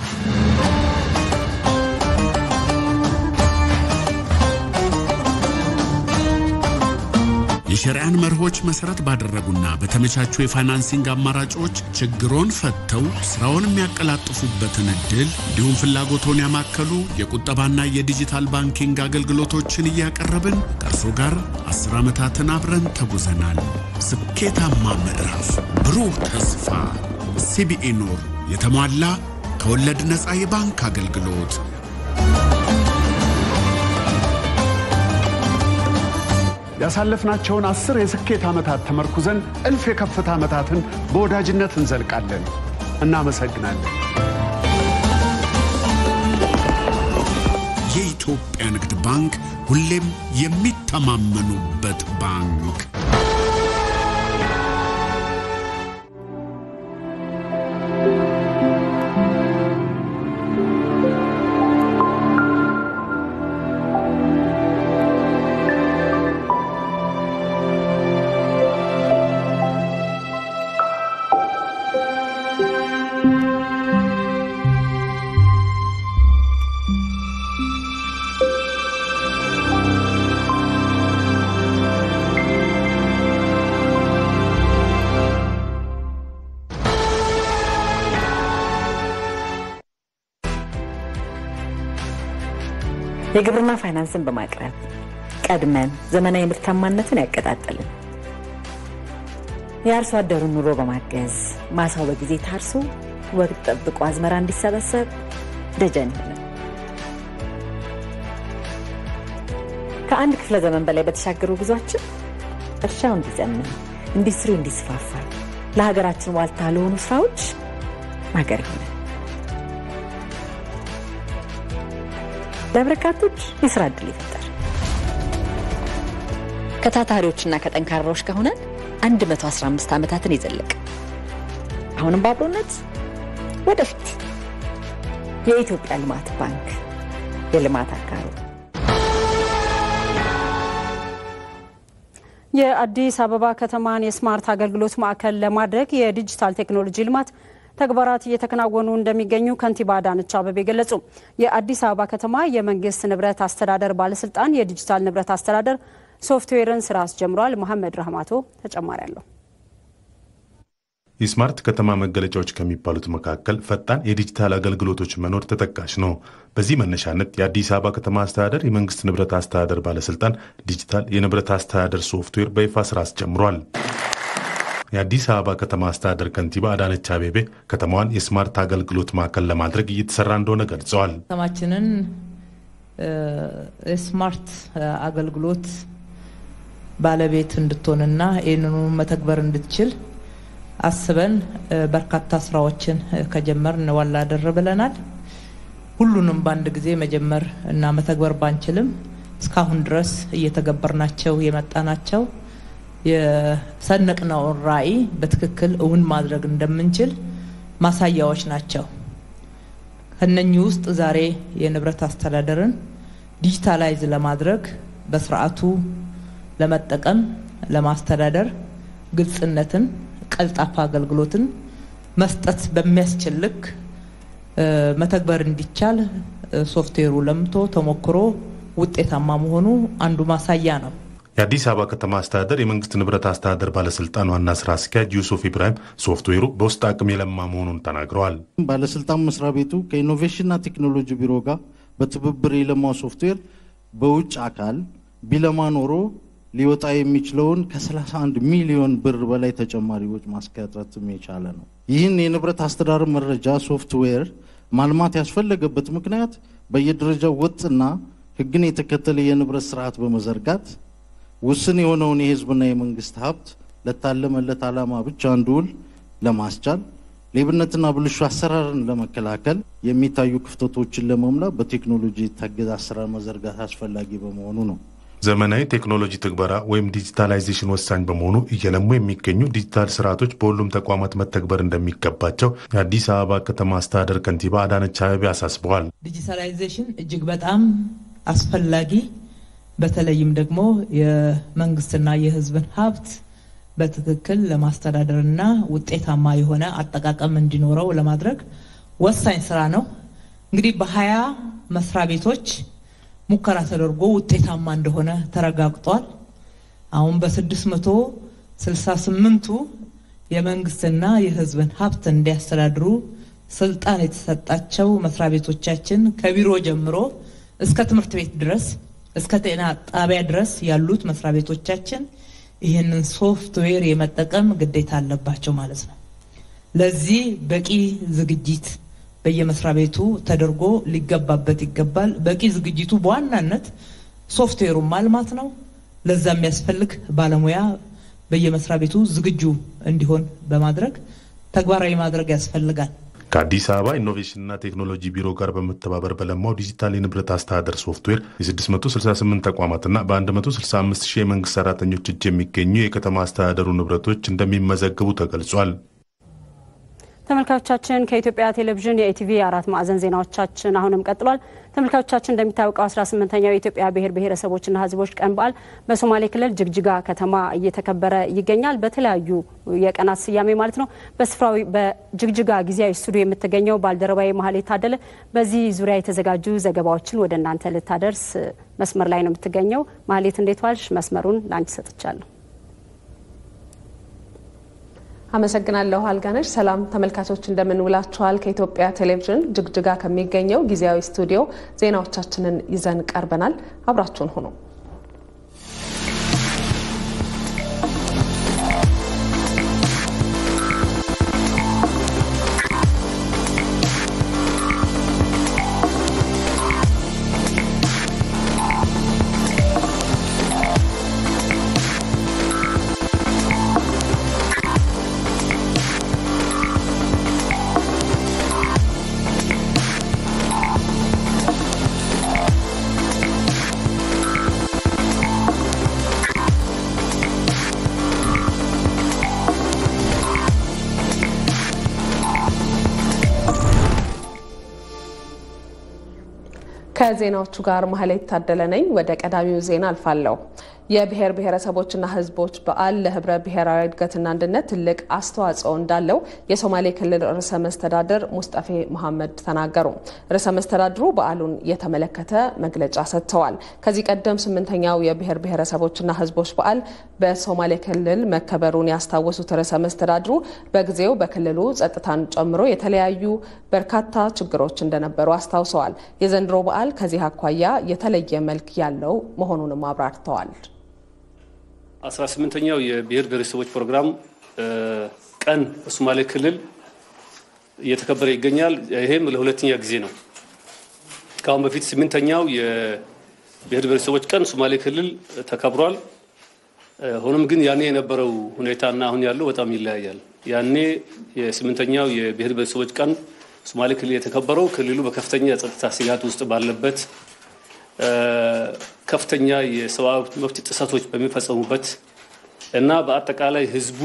የሸሪያን መርሆች መሰረት ባደረጉና በተመቻቹ የፋይናንሲንግ አማራጮች ችግሮን ፈተው ስራውን የሚያቀላጥፉበትን እድል እንዲሁም ፍላጎቶን ያማከሉ የቁጠባና የዲጂታል ባንኪንግ አገልግሎቶችን እያቀረብን ከእርሶ ጋር አስር ዓመታትን አብረን ተጉዘናል። ስኬታማ ምዕራፍ፣ ብሩህ ተስፋ። ሲቢኢ ኑር የተሟላ ከወለድ ነፃ የባንክ አገልግሎት ያሳለፍናቸውን አስር የስኬት ዓመታት ተመርኩዘን እልፍ የከፍታ ዓመታትን በወዳጅነት እንዘልቃለን። እናመሰግናለን። የኢትዮጵያ ንግድ ባንክ ሁሌም የሚተማመኑበት ባንክ። የግብርና ፋይናንስን በማቅረብ ቀድመን ዘመናዊ ምርታማነትን ያቀጣጠልን፣ የአርሶ አደሩን ኑሮ በማገዝ ማሳው በጊዜ ታርሶ ወቅት ጠብቆ አዝመራ እንዲሰበሰብ ደጀን ይሆናል። ከአንድ ክፍለ ዘመን በላይ በተሻገሩ ጉዟችን እርሻው እንዲዘምን፣ ኢንዱስትሪው እንዲስፋፋ፣ ለሀገራችን ዋልታ ለሆኑ ስራዎች ማገር ይሆናል። ለበርካቶች የስራ ዕድል ይፈጠር። ከታታሪዎችና ከጠንካራዎች ከሆነን 115 ዓመታትን የዘለቀ አሁንም በአብሮነት ወደፊት የኢትዮጵያ ልማት ባንክ የልማት አጋሩ የአዲስ አበባ ከተማን የስማርት አገልግሎት ማዕከል ለማድረግ የዲጂታል ቴክኖሎጂ ልማት ተግባራት እየተከናወኑ እንደሚገኙ ከንቲባ አዳነች አቤቤ ገለጹ። የአዲስ አበባ ከተማ የመንግስት ንብረት አስተዳደር ባለስልጣን የዲጂታል ንብረት አስተዳደር ሶፍትዌርን ስራ አስጀምሯል። መሐመድ ረህማቶ ተጨማሪ አለው። የስማርት ከተማ መገለጫዎች ከሚባሉት መካከል ፈጣን የዲጂታል አገልግሎቶች መኖር ተጠቃሽ ነው። በዚህ መነሻነት የአዲስ አበባ ከተማ አስተዳደር የመንግስት ንብረት አስተዳደር ባለስልጣን ዲጂታል የንብረት አስተዳደር ሶፍትዌር በይፋ ስራ አስጀምሯል። የአዲስ አበባ ከተማ አስተዳደር ከንቲባ አዳነች አቤቤ ከተማዋን የስማርት አገልግሎት ማዕከል ለማድረግ እየተሰራ እንደሆነ ገልጸዋል። ከተማችንን የስማርት አገልግሎት ባለቤት እንድትሆንና ይህንኑ መተግበር እንድትችል አስበን በርካታ ስራዎችን ከጀመርን ዋላ አደር ብለናል። ሁሉንም በአንድ ጊዜ መጀመር እና መተግበር ባንችልም እስካሁን ድረስ እየተገበርናቸው የመጣናቸው የሰነቅነውን ራዕይ በትክክል እውን ማድረግ እንደምንችል ማሳያዎች ናቸው። ከነኚህ ውስጥ ዛሬ የንብረት አስተዳደርን ዲጂታላይዝ ለማድረግ በስርዓቱ ለመጠቀም ለማስተዳደር ግልጽነትን ቀልጣፋ አገልግሎትን መስጠት በሚያስችል ልክ መተግበር እንዲቻል ሶፍትዌሩ ለምቶ ተሞክሮ ውጤታማ መሆኑ አንዱ ማሳያ ነው። የአዲስ አበባ ከተማ አስተዳደር የመንግስት ንብረት አስተዳደር ባለስልጣን ዋና ስራ አስኪያጅ ዩሱፍ ኢብራሂም ሶፍትዌሩ በውስጥ አቅም የለማ መሆኑን ተናግረዋል። ባለስልጣን መስሪያ ቤቱ ከኢኖቬሽንና ቴክኖሎጂ ቢሮ ጋር በትብብር የለማው ሶፍትዌር በውጭ አካል ቢለማ ኖሮ ሊወጣ የሚችለውን ከ31 ሚሊዮን ብር በላይ ተጨማሪ ወጪ ማስቀረትም የቻለ ነው። ይህን የንብረት አስተዳደር መረጃ ሶፍትዌር ማልማት ያስፈለገበት ምክንያት በየደረጃው ወጥና ሕግን የተከተለ የንብረት ስርዓት በመዘርጋት ውስን የሆነውን የህዝብና የመንግስት ሀብት ለታለመለት ዓላማ ብቻ እንዲውል ለማስቻል ሌብነትና ብልሹ አሰራርን ለመከላከል የሚታዩ ክፍተቶችን ለመሙላት በቴክኖሎጂ የታገዘ አሰራር መዘርጋት አስፈላጊ በመሆኑ ነው። ዘመናዊ ቴክኖሎጂ ትግበራ ወይም ዲጂታላይዜሽን ወሳኝ በመሆኑ እየለሙ የሚገኙ ዲጂታል ስርዓቶች በሁሉም ተቋማት መተግበር እንደሚገባቸው የአዲስ አበባ ከተማ አስተዳደር ከንቲባ አዳነች አቤቤ አሳስበዋል። ዲጂታላይዜሽን እጅግ በጣም አስፈላጊ በተለይም ደግሞ የመንግስትና የህዝብን ሀብት በትክክል ለማስተዳደርና ውጤታማ የሆነ አጠቃቀም እንዲኖረው ለማድረግ ወሳኝ ስራ ነው። እንግዲህ በሀያ መስሪያ ቤቶች ሙከራ ተደርጎ ውጤታማ እንደሆነ ተረጋግጧል። አሁን በስድስት መቶ ስልሳ ስምንቱ የመንግስትና የህዝብን ሀብት እንዲያስተዳድሩ ስልጣን የተሰጣቸው መስሪያ ቤቶቻችን ከቢሮ ጀምሮ እስከ ትምህርት ቤት ድረስ እስከ ጤና ጣቢያ ድረስ ያሉት መስሪያ ቤቶቻችን ይህንን ሶፍትዌር የመጠቀም ግዴታ አለባቸው ማለት ነው። ለዚህ በቂ ዝግጅት በየመስሪያ ቤቱ ተደርጎ ሊገባበት ይገባል። በቂ ዝግጅቱ በዋናነት ሶፍትዌሩን ማልማት ነው። ለዛ የሚያስፈልግ ባለሙያ በየመስሪያ ቤቱ ዝግጁ እንዲሆን በማድረግ ተግባራዊ ማድረግ ያስፈልጋል። ከአዲስ አበባ ኢኖቬሽንና ቴክኖሎጂ ቢሮ ጋር በመተባበር በለማው ዲጂታል የንብረት አስተዳደር ሶፍትዌር የ668 ተቋማትና በ165 ሺህ የመንግስት ሰራተኞች እጅ የሚገኙ የከተማ አስተዳደሩ ንብረቶች እንደሚመዘግቡ ተገልጿል። ተመልካቾቻችን ከኢትዮጵያ ቴሌቪዥን የኢቲቪ አራት ማዕዘን ዜናዎቻችን አሁንም ቀጥሏል። ተመልካቾቻችን እንደሚታወቀው 18ኛው የኢትዮጵያ ብሔር ብሔረሰቦችና ሕዝቦች ቀን በዓል በሶማሌ ክልል ጅግጅጋ ከተማ እየተከበረ ይገኛል። በተለያዩ የቀናት ስያሜ ማለት ነው። በስፍራው በጅግጅጋ ጊዜያዊ ስቱዲዮ የምትገኘው ባልደረባዊ መሀል የታደለ በዚህ ዙሪያ የተዘጋጁ ዘገባዎችን ወደ እናንተ ልታደርስ መስመር ላይ ነው የምትገኘው። መሀሌት እንዴት ዋልሽ? መስመሩን ለአንቺ ሰጥቻለሁ። አመሰግናለሁ አልጋነሽ። ሰላም ተመልካቾች እንደምንውላችኋል። ከኢትዮጵያ ቴሌቪዥን ጅግጅጋ ከሚገኘው ጊዜያዊ ስቱዲዮ ዜናዎቻችንን ይዘን ቀርበናል። አብራችሁን ሁኑ። ከዜናዎቹ ጋር መሀል የታደለ ነኝ። ወደ ቀዳሚው ዜና አልፋለሁ። የብሔር ብሔረሰቦችና ሕዝቦች በዓል ለህብረ ብሔራዊ እድገትና አንድነት ትልቅ አስተዋጽኦ እንዳለው የሶማሌ ክልል ርዕሰ መስተዳድር ሙስጠፌ መሐመድ ተናገሩ። ርዕሰ መስተዳድሩ በዓሉን የተመለከተ መግለጫ ሰጥተዋል። ከዚህ ቀደም ስምንተኛው የብሔር ብሔረሰቦችና ሕዝቦች በዓል በሶማሌ ክልል መከበሩን ያስታወሱት ርዕሰ መስተዳድሩ በጊዜው በክልሉ ጸጥታን ጨምሮ የተለያዩ በርካታ ችግሮች እንደነበሩ አስታውሰዋል። የዘንድሮ በዓል ከዚህ አኳያ የተለየ መልክ ያለው መሆኑንም አብራርተዋል። አስራ ስምንተኛው የብሔር ብሔረሰቦች ፕሮግራም ቀን በሶማሌ ክልል እየተከበረ ይገኛል። ይሄም ለሁለተኛ ጊዜ ነው። ከአሁን በፊት ስምንተኛው የብሔር ብሔረሰቦች ቀን ሶማሌ ክልል ተከብሯል። ሆኖም ግን ያኔ የነበረው ሁኔታና አሁን ያለው በጣም ይለያያል። ያኔ የስምንተኛው የብሔር ብሔረሰቦች ቀን ሶማሌ ክልል የተከበረው ክልሉ በከፍተኛ የጸጥታ ስጋት ውስጥ ባለበት ከፍተኛ የሰብአዊ መብት ጥሰቶች በሚፈጸሙበት እና በአጠቃላይ ሕዝቡ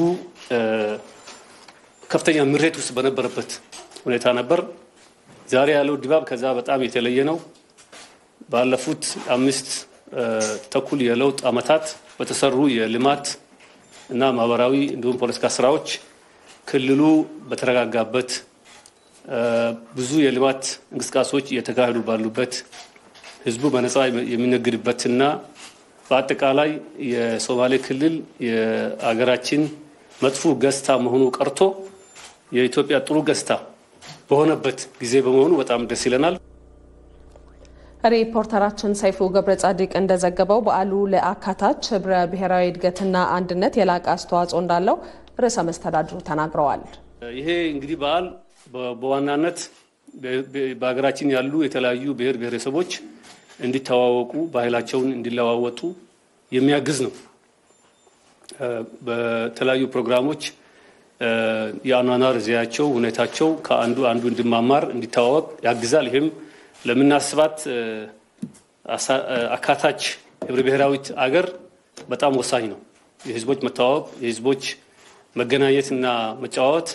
ከፍተኛ ምሬት ውስጥ በነበረበት ሁኔታ ነበር። ዛሬ ያለው ድባብ ከዛ በጣም የተለየ ነው። ባለፉት አምስት ተኩል የለውጥ ዓመታት በተሰሩ የልማት እና ማህበራዊ እንዲሁም ፖለቲካ ስራዎች ክልሉ በተረጋጋበት ብዙ የልማት እንቅስቃሴዎች እየተካሄዱ ባሉበት ህዝቡ በነፃ የሚነግድበትና በአጠቃላይ የሶማሌ ክልል የአገራችን መጥፎ ገጽታ መሆኑ ቀርቶ የኢትዮጵያ ጥሩ ገጽታ በሆነበት ጊዜ በመሆኑ በጣም ደስ ይለናል። ሪፖርተራችን ሰይፉ ገብረ ጻዲቅ እንደዘገበው በዓሉ ለአካታች ህብረ ብሔራዊ እድገትና አንድነት የላቀ አስተዋጽኦ እንዳለው ርዕሰ መስተዳድሩ ተናግረዋል። ይሄ እንግዲህ በዓል በዋናነት በሀገራችን ያሉ የተለያዩ ብሔር ብሔረሰቦች እንዲተዋወቁ ባህላቸውን እንዲለዋወጡ የሚያግዝ ነው። በተለያዩ ፕሮግራሞች የአኗኗር ዘያቸው፣ ሁኔታቸው ከአንዱ አንዱ እንዲማማር እንዲተዋወቅ ያግዛል። ይህም ለምናስባት አካታች ህብረ ብሔራዊት አገር በጣም ወሳኝ ነው። የህዝቦች መተዋወቅ፣ የህዝቦች መገናኘትና መጨዋወት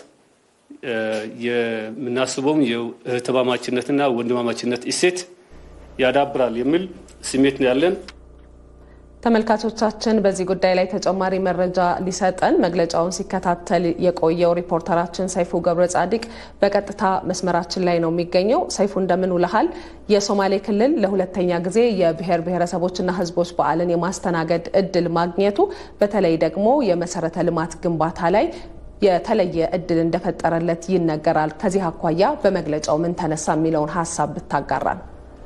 የምናስበውም የእህትማማችነትና ወንድማማችነት እሴት ያዳብራል የሚል ስሜት ነው ያለን። ተመልካቾቻችን በዚህ ጉዳይ ላይ ተጨማሪ መረጃ ሊሰጠን መግለጫውን ሲከታተል የቆየው ሪፖርተራችን ሰይፉ ገብረ ጻዲቅ በቀጥታ መስመራችን ላይ ነው የሚገኘው። ሰይፉ እንደምን ውለሃል? የሶማሌ ክልል ለሁለተኛ ጊዜ የብሔር ብሔረሰቦችና ህዝቦች በዓልን የማስተናገድ እድል ማግኘቱ በተለይ ደግሞ የመሰረተ ልማት ግንባታ ላይ የተለየ እድል እንደፈጠረለት ይነገራል። ከዚህ አኳያ በመግለጫው ምን ተነሳ የሚለውን ሀሳብ ብታጋራን።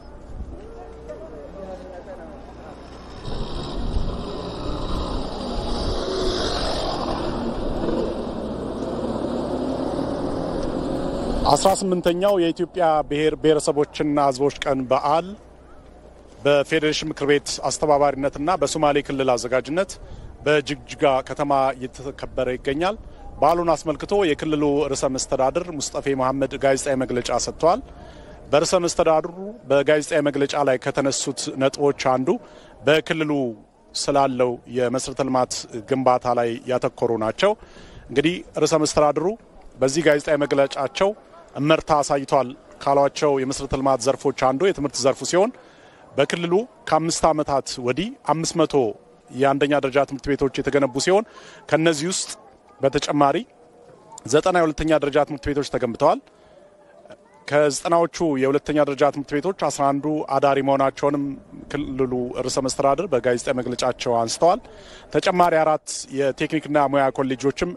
አስራ ስምንተኛው የኢትዮጵያ ብሔር ብሔረሰቦችና ህዝቦች ቀን በዓል በፌዴሬሽን ምክር ቤት አስተባባሪነትና በሶማሌ ክልል አዘጋጅነት በጅግጅጋ ከተማ እየተከበረ ይገኛል። በዓሉን አስመልክቶ የክልሉ ርዕሰ መስተዳድር ሙስጠፌ መሐመድ ጋዜጣዊ መግለጫ ሰጥተዋል። በርዕሰ መስተዳድሩ በጋዜጣዊ መግለጫ ላይ ከተነሱት ነጥቦች አንዱ በክልሉ ስላለው የመሰረተ ልማት ግንባታ ላይ ያተኮሩ ናቸው። እንግዲህ ርዕሰ መስተዳድሩ በዚህ ጋዜጣዊ መግለጫቸው እመርታ አሳይቷል ካሏቸው የመሰረተ ልማት ዘርፎች አንዱ የትምህርት ዘርፉ ሲሆን በክልሉ ከአምስት ዓመታት ወዲህ አምስት መቶ የአንደኛ ደረጃ ትምህርት ቤቶች የተገነቡ ሲሆን ከነዚህ ውስጥ በተጨማሪ ዘጠና የሁለተኛ ደረጃ ትምህርት ቤቶች ተገንብተዋል። ከዘጠናዎቹ የሁለተኛ ደረጃ ትምህርት ቤቶች አስራ አንዱ አዳሪ መሆናቸውንም ክልሉ ርዕሰ መስተዳድር በጋዜጣዊ መግለጫቸው አንስተዋል። ተጨማሪ አራት የቴክኒክና ሙያ ኮሌጆችም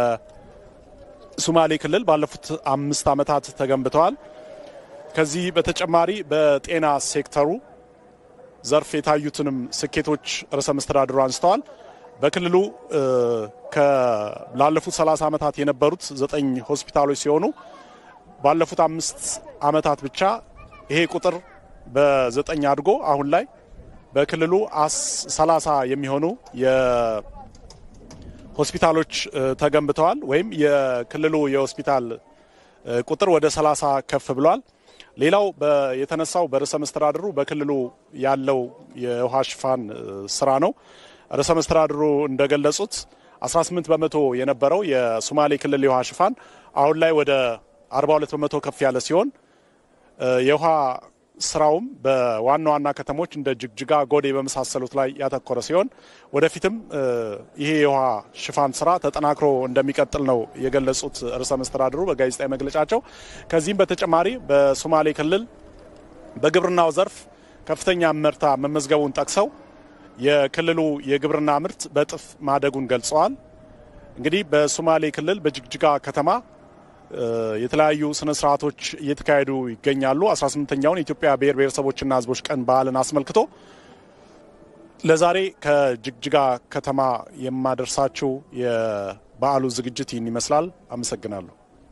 በሶማሌ ክልል ባለፉት አምስት ዓመታት ተገንብተዋል። ከዚህ በተጨማሪ በጤና ሴክተሩ ዘርፍ የታዩትንም ስኬቶች ርዕሰ መስተዳድሩ አንስተዋል። በክልሉ ላለፉት 30 ዓመታት የነበሩት ዘጠኝ ሆስፒታሎች ሲሆኑ ባለፉት አምስት ዓመታት ብቻ ይሄ ቁጥር በዘጠኝ አድጎ አሁን ላይ በክልሉ ሰላሳ የሚሆኑ የሆስፒታሎች ተገንብተዋል ወይም የክልሉ የሆስፒታል ቁጥር ወደ ሰላሳ ከፍ ብሏል። ሌላው የተነሳው በርዕሰ መስተዳድሩ በክልሉ ያለው የውሃ ሽፋን ስራ ነው። ርዕሰ መስተዳድሩ እንደገለጹት 18 በመቶ የነበረው የሶማሌ ክልል የውሃ ሽፋን አሁን ላይ ወደ 42 በመቶ ከፍ ያለ ሲሆን የውሃ ስራውም በዋና ዋና ከተሞች እንደ ጅግጅጋ፣ ጎዴ በመሳሰሉት ላይ ያተኮረ ሲሆን ወደፊትም ይሄ የውሃ ሽፋን ስራ ተጠናክሮ እንደሚቀጥል ነው የገለጹት ርዕሰ መስተዳድሩ በጋዜጣዊ መግለጫቸው። ከዚህም በተጨማሪ በሶማሌ ክልል በግብርናው ዘርፍ ከፍተኛ ምርታ መመዝገቡን ጠቅሰው የክልሉ የግብርና ምርት በእጥፍ ማደጉን ገልጸዋል። እንግዲህ በሶማሌ ክልል በጅግጅጋ ከተማ የተለያዩ ስነ ስርዓቶች እየተካሄዱ ይገኛሉ። 18ኛውን የኢትዮጵያ ብሔር ብሔረሰቦችና ሕዝቦች ቀን በዓልን አስመልክቶ ለዛሬ ከጅግጅጋ ከተማ የማደርሳችሁ የበዓሉ ዝግጅት ይህን ይመስላል። አመሰግናለሁ።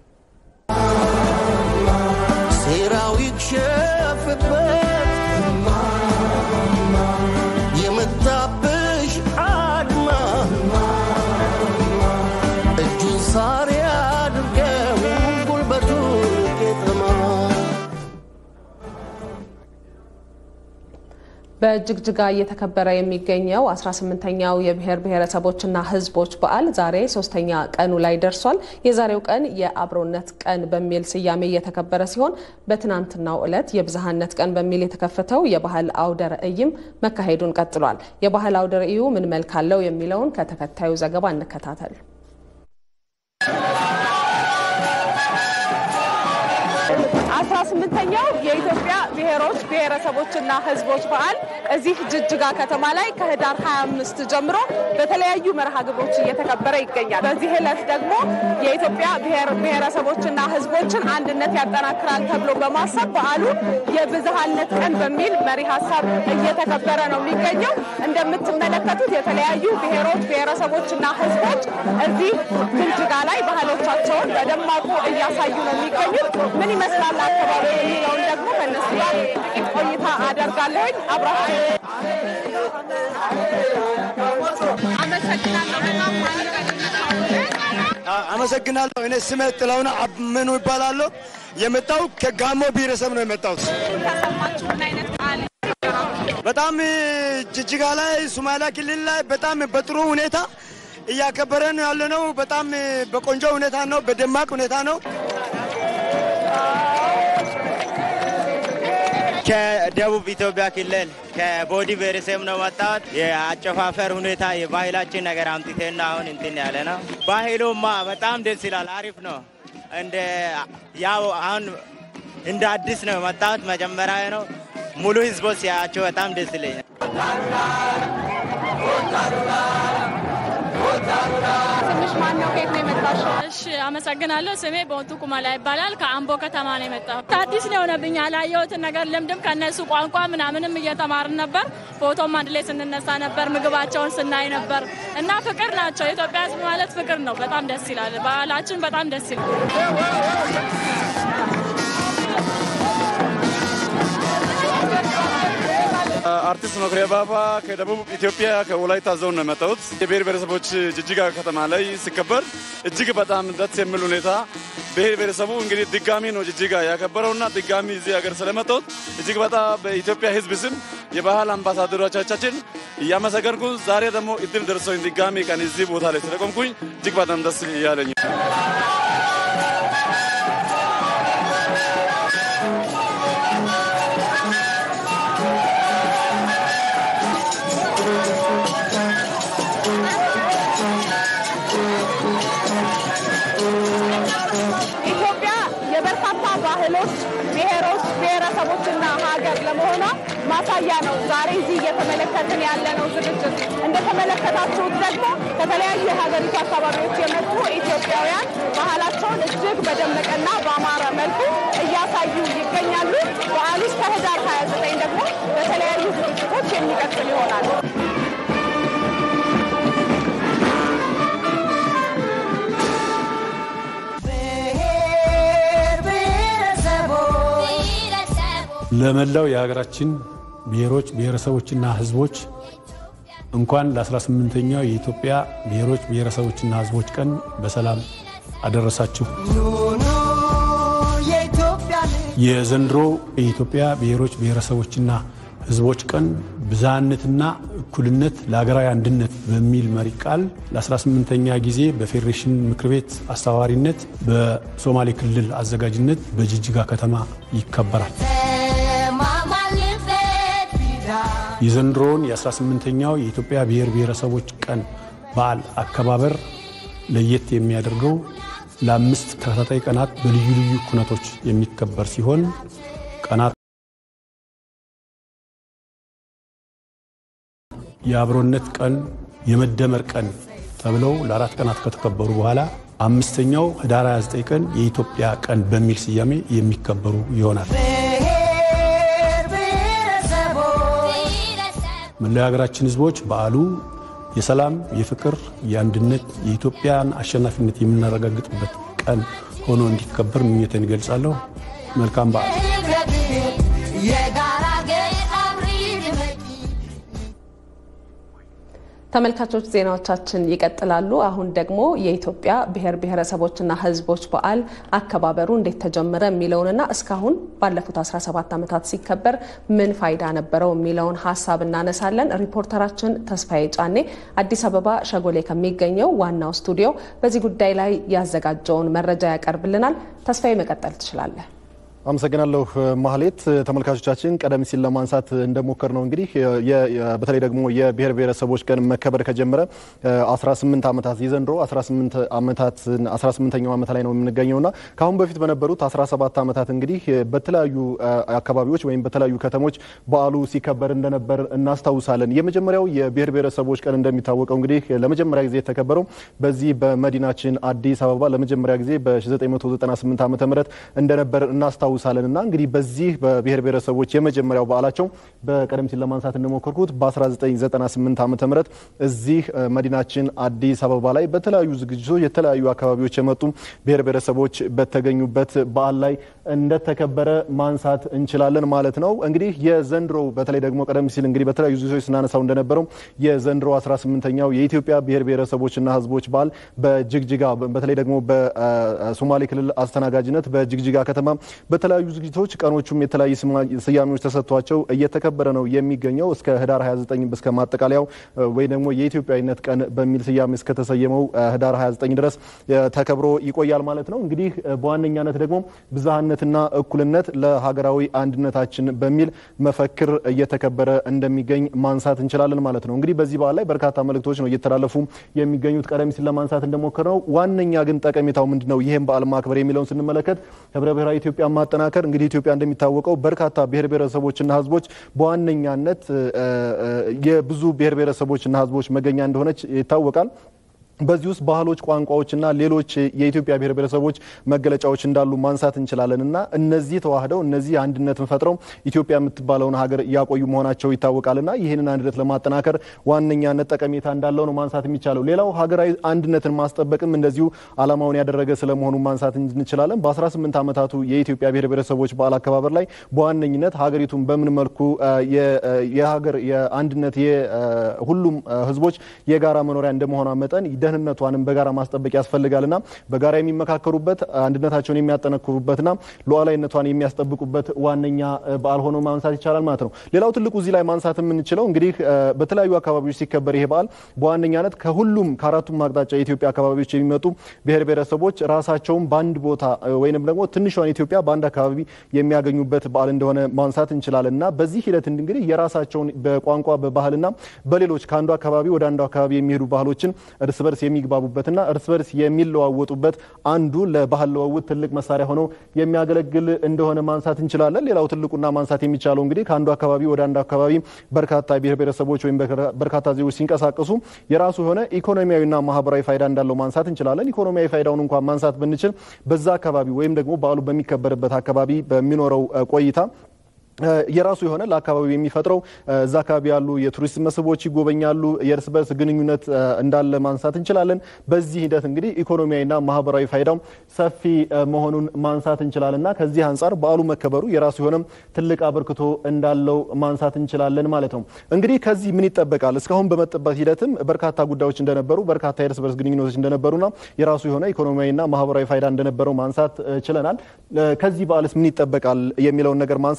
ሴራው ይክሸፍበት የመጣብሽ አድማ እጁን ሳር ያድርገው ጉልበቱ ቄጠማ በጅግጅጋ እየተከበረ የሚገኘው 18ኛው የብሔር ብሔረሰቦችና ሕዝቦች በዓል ዛሬ ሶስተኛ ቀኑ ላይ ደርሷል። የዛሬው ቀን የአብሮነት ቀን በሚል ስያሜ እየተከበረ ሲሆን በትናንትናው ዕለት የብዝሃነት ቀን በሚል የተከፈተው የባህል አውደ ርዕይም መካሄዱን ቀጥሏል። የባህል አውደ ርዕዩ ምን መልክ አለው የሚለውን ከተከታዩ ዘገባ እንከታተል። አስራ ስምንተኛው የኢትዮጵያ ብሔሮች ብሔረሰቦችና ህዝቦች በዓል እዚህ ጅጅጋ ከተማ ላይ ከህዳር 25 ጀምሮ በተለያዩ መርሃ ግብሮች እየተከበረ ይገኛል። በዚህ ዕለት ደግሞ የኢትዮጵያ ብሔር ብሔረሰቦችና ህዝቦችን አንድነት ያጠናክራል ተብሎ በማሰብ በዓሉ የብዝሃነት ቀን በሚል መሪ ሀሳብ እየተከበረ ነው የሚገኘው። እንደምትመለከቱት የተለያዩ ብሔሮች ብሔረሰቦችና ህዝቦች እዚህ ጅጅጋ ላይ ባህሎቻቸውን በደማቁ እያሳዩ ነው የሚገኙት። ምን ይመስላል አካባቢ የሚለውን ደግሞ ከነሱ ጋር ጥቂት ቆይታ አደርጋለሁኝ። አብራችሁ አመሰግናለሁ። እኔ ስሜ ጥላሁን አምኑ ይባላለሁ። የመጣው ከጋሞ ብሔረሰብ ነው የመጣሁት። በጣም ጅጅጋ ላይ ሶማሊያ ክልል ላይ በጣም በጥሩ ሁኔታ እያከበረን ያለ ነው። በጣም በቆንጆ ሁኔታ ነው፣ በደማቅ ሁኔታ ነው። ከደቡብ ኢትዮጵያ ክልል ከቦዲ ብሔረሰብ ነው መጣሁት። የአጨፋፈር ሁኔታ የባህላችን ነገር አምጥቴና አሁን እንትን ያለ ነው። ባህሉማ በጣም ደስ ይላል፣ አሪፍ ነው። እንደ ያው አሁን እንደ አዲስ ነው መጣሁት። መጀመሪያ ነው ሙሉ ህዝቦች ሲያቸው በጣም ደስ ይለኛል። ትንሽ ማን ነው? ከየት ነው የመጣሽው? እሺ አመሰግናለሁ። ስሜ በወንቱ ኩማላ ይባላል። ከአምቦ ከተማ ነው የመጣሁት። አዲስ ነው የሆነብኝ። ያላየሁትን ነገር ልምድም ከነሱ ቋንቋ ምናምንም እየተማርን ነበር። ፎቶም አንድ ላይ ስንነሳ ነበር። ምግባቸውን ስናይ ነበር እና ፍቅር ናቸው። የኢትዮጵያ ህዝብ ማለት ፍቅር ነው። በጣም ደስ ይላል። ባህላችን በጣም ደስ ይላል። አርቲስት መኩሪያ ባባ ከደቡብ ኢትዮጵያ ከወላይታ ዞን ነው የመጣሁት። የብሔር ብሔረሰቦች ጅጅጋ ከተማ ላይ ሲከበር እጅግ በጣም ደስ የሚል ሁኔታ ብሔር ብሔረሰቡ እንግዲህ ድጋሚ ነው ጅጅጋ ያከበረውና ድጋሚ እዚህ ሀገር ስለመጣሁት እጅግ በጣም በኢትዮጵያ ሕዝብ ስም የባህል አምባሳደሮቻችን እያመሰገንኩ ዛሬ ደግሞ እድል ደርሶኝ ድጋሚ ቀን እዚህ ቦታ ላይ ስለቆምኩኝ እጅግ በጣም ደስ እያለኝ ኢትዮጵያ የበርካታ ባህሎች፣ ብሔሮች፣ ብሔረሰቦችና ሀገር ለመሆኗ ማሳያ ነው። ዛሬ እዚህ እየተመለከትን ያለነው ዝግጅት እንደተመለከታችሁት ደግሞ ከተለያዩ የሀገሪቱ አካባቢዎች የመጡ ኢትዮጵያውያን ባህላቸውን እጅግ በደመቀና በአማረ መልኩ እያሳዩ ይገኛሉ። በዓሉ እስከ ህዳር 29 ደግሞ በተለያዩ ዝግጅቶች የሚቀጥል ይሆናል። ለመላው የሀገራችን ብሔሮች ብሔረሰቦችና ሕዝቦች እንኳን ለ18ኛው የኢትዮጵያ ብሔሮች ብሔረሰቦችና ሕዝቦች ቀን በሰላም አደረሳችሁ። የዘንድሮ የኢትዮጵያ ብሔሮች ብሔረሰቦችና ሕዝቦች ቀን ብዝሃነትና እኩልነት ለሀገራዊ አንድነት በሚል መሪ ቃል ለ18ኛ ጊዜ በፌዴሬሽን ምክር ቤት አስተባባሪነት በሶማሌ ክልል አዘጋጅነት በጅጅጋ ከተማ ይከበራል። የዘንድሮውን የ18ኛው የኢትዮጵያ ብሔር ብሔረሰቦች ቀን በዓል አከባበር ለየት የሚያደርገው ለአምስት ተከታታይ ቀናት በልዩ ልዩ ኩነቶች የሚከበር ሲሆን ቀናት የአብሮነት ቀን፣ የመደመር ቀን ተብለው ለአራት ቀናት ከተከበሩ በኋላ አምስተኛው ህዳር 29 ቀን የኢትዮጵያ ቀን በሚል ስያሜ የሚከበሩ ይሆናል። መላው የሀገራችን ህዝቦች በዓሉ የሰላም፣ የፍቅር፣ የአንድነት፣ የኢትዮጵያን አሸናፊነት የምናረጋግጥበት ቀን ሆኖ እንዲከበር ምኞቴን እገልጻለሁ። መልካም በዓል። ተመልካቾች ዜናዎቻችን ይቀጥላሉ። አሁን ደግሞ የኢትዮጵያ ብሔር ብሔረሰቦችና ህዝቦች በዓል አከባበሩ እንዴት ተጀመረ የሚለውንና እስካሁን ባለፉት 17 ዓመታት ሲከበር ምን ፋይዳ ነበረው የሚለውን ሀሳብ እናነሳለን። ሪፖርተራችን ተስፋዬ ጫኔ አዲስ አበባ ሸጎሌ ከሚገኘው ዋናው ስቱዲዮ በዚህ ጉዳይ ላይ ያዘጋጀውን መረጃ ያቀርብልናል። ተስፋዬ መቀጠል ትችላለህ። አመሰግናለሁ ማህሌት። ተመልካቾቻችን ቀደም ሲል ለማንሳት እንደሞከር ነው እንግዲህ በተለይ ደግሞ የብሔር ብሔረሰቦች ቀን መከበር ከጀመረ 18 ዓመታት የዘንድሮ 18 ዓመታት 18ኛው ዓመት ላይ ነው የምንገኘውና ከአሁን በፊት በነበሩት 17 ዓመታት እንግዲህ በተለያዩ አካባቢዎች ወይም በተለያዩ ከተሞች በዓሉ ሲከበር እንደነበር እናስታውሳለን። የመጀመሪያው የብሔር ብሔረሰቦች ቀን እንደሚታወቀው እንግዲህ ለመጀመሪያ ጊዜ የተከበረው በዚህ በመዲናችን አዲስ አበባ ለመጀመሪያ ጊዜ በ1998 ዓ ም እንደነበር እናስታውሳለን እናስታውሳለን እና እንግዲህ በዚህ በብሔር ብሔረሰቦች የመጀመሪያው በዓላቸው በቀደም ሲል ለማንሳት እንደሞከርኩት በ1998 ዓ ም እዚህ መዲናችን አዲስ አበባ ላይ በተለያዩ ዝግጅቶች የተለያዩ አካባቢዎች የመጡ ብሔር ብሔረሰቦች በተገኙበት በዓል ላይ እንደተከበረ ማንሳት እንችላለን ማለት ነው። እንግዲህ የዘንድሮው በተለይ ደግሞ ቀደም ሲል እንግዲህ በተለያዩ ዝግጅቶች ስናነሳው እንደነበረው የዘንድሮ 18ኛው የኢትዮጵያ ብሔር ብሔረሰቦችና ሕዝቦች በዓል በጅግጅጋ በተለይ ደግሞ በሶማሌ ክልል አስተናጋጅነት በጅግጅጋ ከተማ በተለያዩ ዝግጅቶች ቀኖቹም የተለያዩ ስያሜዎች ተሰጥቷቸው እየተከበረ ነው የሚገኘው እስከ ህዳር 29 እስከ ማጠቃለያው ወይ ደግሞ የኢትዮጵያዊነት ቀን በሚል ስያሜ እስከተሰየመው ህዳር 29 ድረስ ተከብሮ ይቆያል ማለት ነው። እንግዲህ በዋነኛነት ደግሞ ብዝሃነትና እኩልነት ለሀገራዊ አንድነታችን በሚል መፈክር እየተከበረ እንደሚገኝ ማንሳት እንችላለን ማለት ነው። እንግዲህ በዚህ በዓል ላይ በርካታ መልእክቶች ነው እየተላለፉ የሚገኙት። ቀደም ሲል ለማንሳት እንደሞከርነው ዋነኛ ግን ጠቀሜታው ምንድን ነው? ይህም በዓል ማክበር የሚለውን ስንመለከት ህብረ ብሔራዊ ኢትዮጵያ ማጠናከር እንግዲህ ኢትዮጵያ እንደሚታወቀው በርካታ ብሔር ብሔረሰቦችና ህዝቦች በዋነኛነት የብዙ ብሔር ብሔረሰቦችና ህዝቦች መገኛ እንደሆነች ይታወቃል። በዚህ ውስጥ ባህሎች፣ ቋንቋዎችና ሌሎች የኢትዮጵያ ብሔር ብሔረሰቦች መገለጫዎች እንዳሉ ማንሳት እንችላለን እና እነዚህ ተዋህደው እነዚህ አንድነትን ፈጥረው ኢትዮጵያ የምትባለውን ሀገር እያቆዩ መሆናቸው ይታወቃልና ይህንን አንድነት ለማጠናከር ዋነኛነት ጠቀሜታ እንዳለው ነው ማንሳት የሚቻለው። ሌላው ሀገራዊ አንድነትን ማስጠበቅም እንደዚሁ ዓላማውን ያደረገ ስለመሆኑ ማንሳት እንችላለን። በ18 ዓመታቱ የኢትዮጵያ ብሔር ብሔረሰቦች በዓል አከባበር ላይ በዋነኝነት ሀገሪቱን በምን መልኩ የሀገር የአንድነት የሁሉም ህዝቦች የጋራ መኖሪያ እንደመሆኗ መጠን ደህንነቷንም በጋራ ማስጠበቅ ያስፈልጋልና በጋራ የሚመካከሩበት አንድነታቸውን የሚያጠነክሩበትና ሉዓላዊነቷን የሚያስጠብቁበት ዋነኛ በዓል ሆኖ ማንሳት ይቻላል ማለት ነው። ሌላው ትልቁ እዚህ ላይ ማንሳት የምንችለው እንግዲህ በተለያዩ አካባቢዎች ሲከበር ይሄ በዓል በዋነኛነት ከሁሉም ከአራቱም አቅጣጫ የኢትዮጵያ አካባቢዎች የሚመጡ ብሔር ብሔረሰቦች ራሳቸውን በአንድ ቦታ ወይንም ደግሞ ትንሿን ኢትዮጵያ በአንድ አካባቢ የሚያገኙበት በዓል እንደሆነ ማንሳት እንችላለን እና በዚህ ሂደት እንግዲህ የራሳቸውን በቋንቋ በባህልና በሌሎች ከአንዱ አካባቢ ወደ አንዱ አካባቢ የሚሄዱ ባህሎችን እርስ በርስ የሚግባቡበትና እርስ በርስ የሚለዋወጡበት አንዱ ለባህል ለዋውጥ ትልቅ መሳሪያ ሆኖ የሚያገለግል እንደሆነ ማንሳት እንችላለን። ሌላው ትልቁና ማንሳት የሚቻለው እንግዲህ ከአንዱ አካባቢ ወደ አንዱ አካባቢ በርካታ ብሔር ብሔረሰቦች ወይም በርካታ ዜጎች ሲንቀሳቀሱ የራሱ የሆነ ኢኮኖሚያዊና ማህበራዊ ፋይዳ እንዳለው ማንሳት እንችላለን። ኢኮኖሚያዊ ፋይዳውን እንኳን ማንሳት ብንችል በዛ አካባቢ ወይም ደግሞ በዓሉ በሚከበርበት አካባቢ በሚኖረው ቆይታ የራሱ የሆነ ለአካባቢው የሚፈጥረው እዛ አካባቢ ያሉ የቱሪስት መስህቦች ይጎበኛሉ። የእርስ በርስ ግንኙነት እንዳለ ማንሳት እንችላለን። በዚህ ሂደት እንግዲህ ኢኮኖሚያዊና ማህበራዊ ፋይዳው ሰፊ መሆኑን ማንሳት እንችላለን እና ከዚህ አንጻር በዓሉ መከበሩ የራሱ የሆነ ትልቅ አበርክቶ እንዳለው ማንሳት እንችላለን ማለት ነው። እንግዲህ ከዚህ ምን ይጠበቃል? እስካሁን በመጠበት ሂደትም በርካታ ጉዳዮች እንደነበሩ፣ በርካታ የእርስ በርስ ግንኙነቶች እንደነበሩና የራሱ የሆነ ኢኮኖሚያዊና ማህበራዊ ፋይዳ እንደነበረው ማንሳት ችለናል። ከዚህ በዓልስ ምን ይጠበቃል የሚለውን ነገር ማንሳት እንችላለን።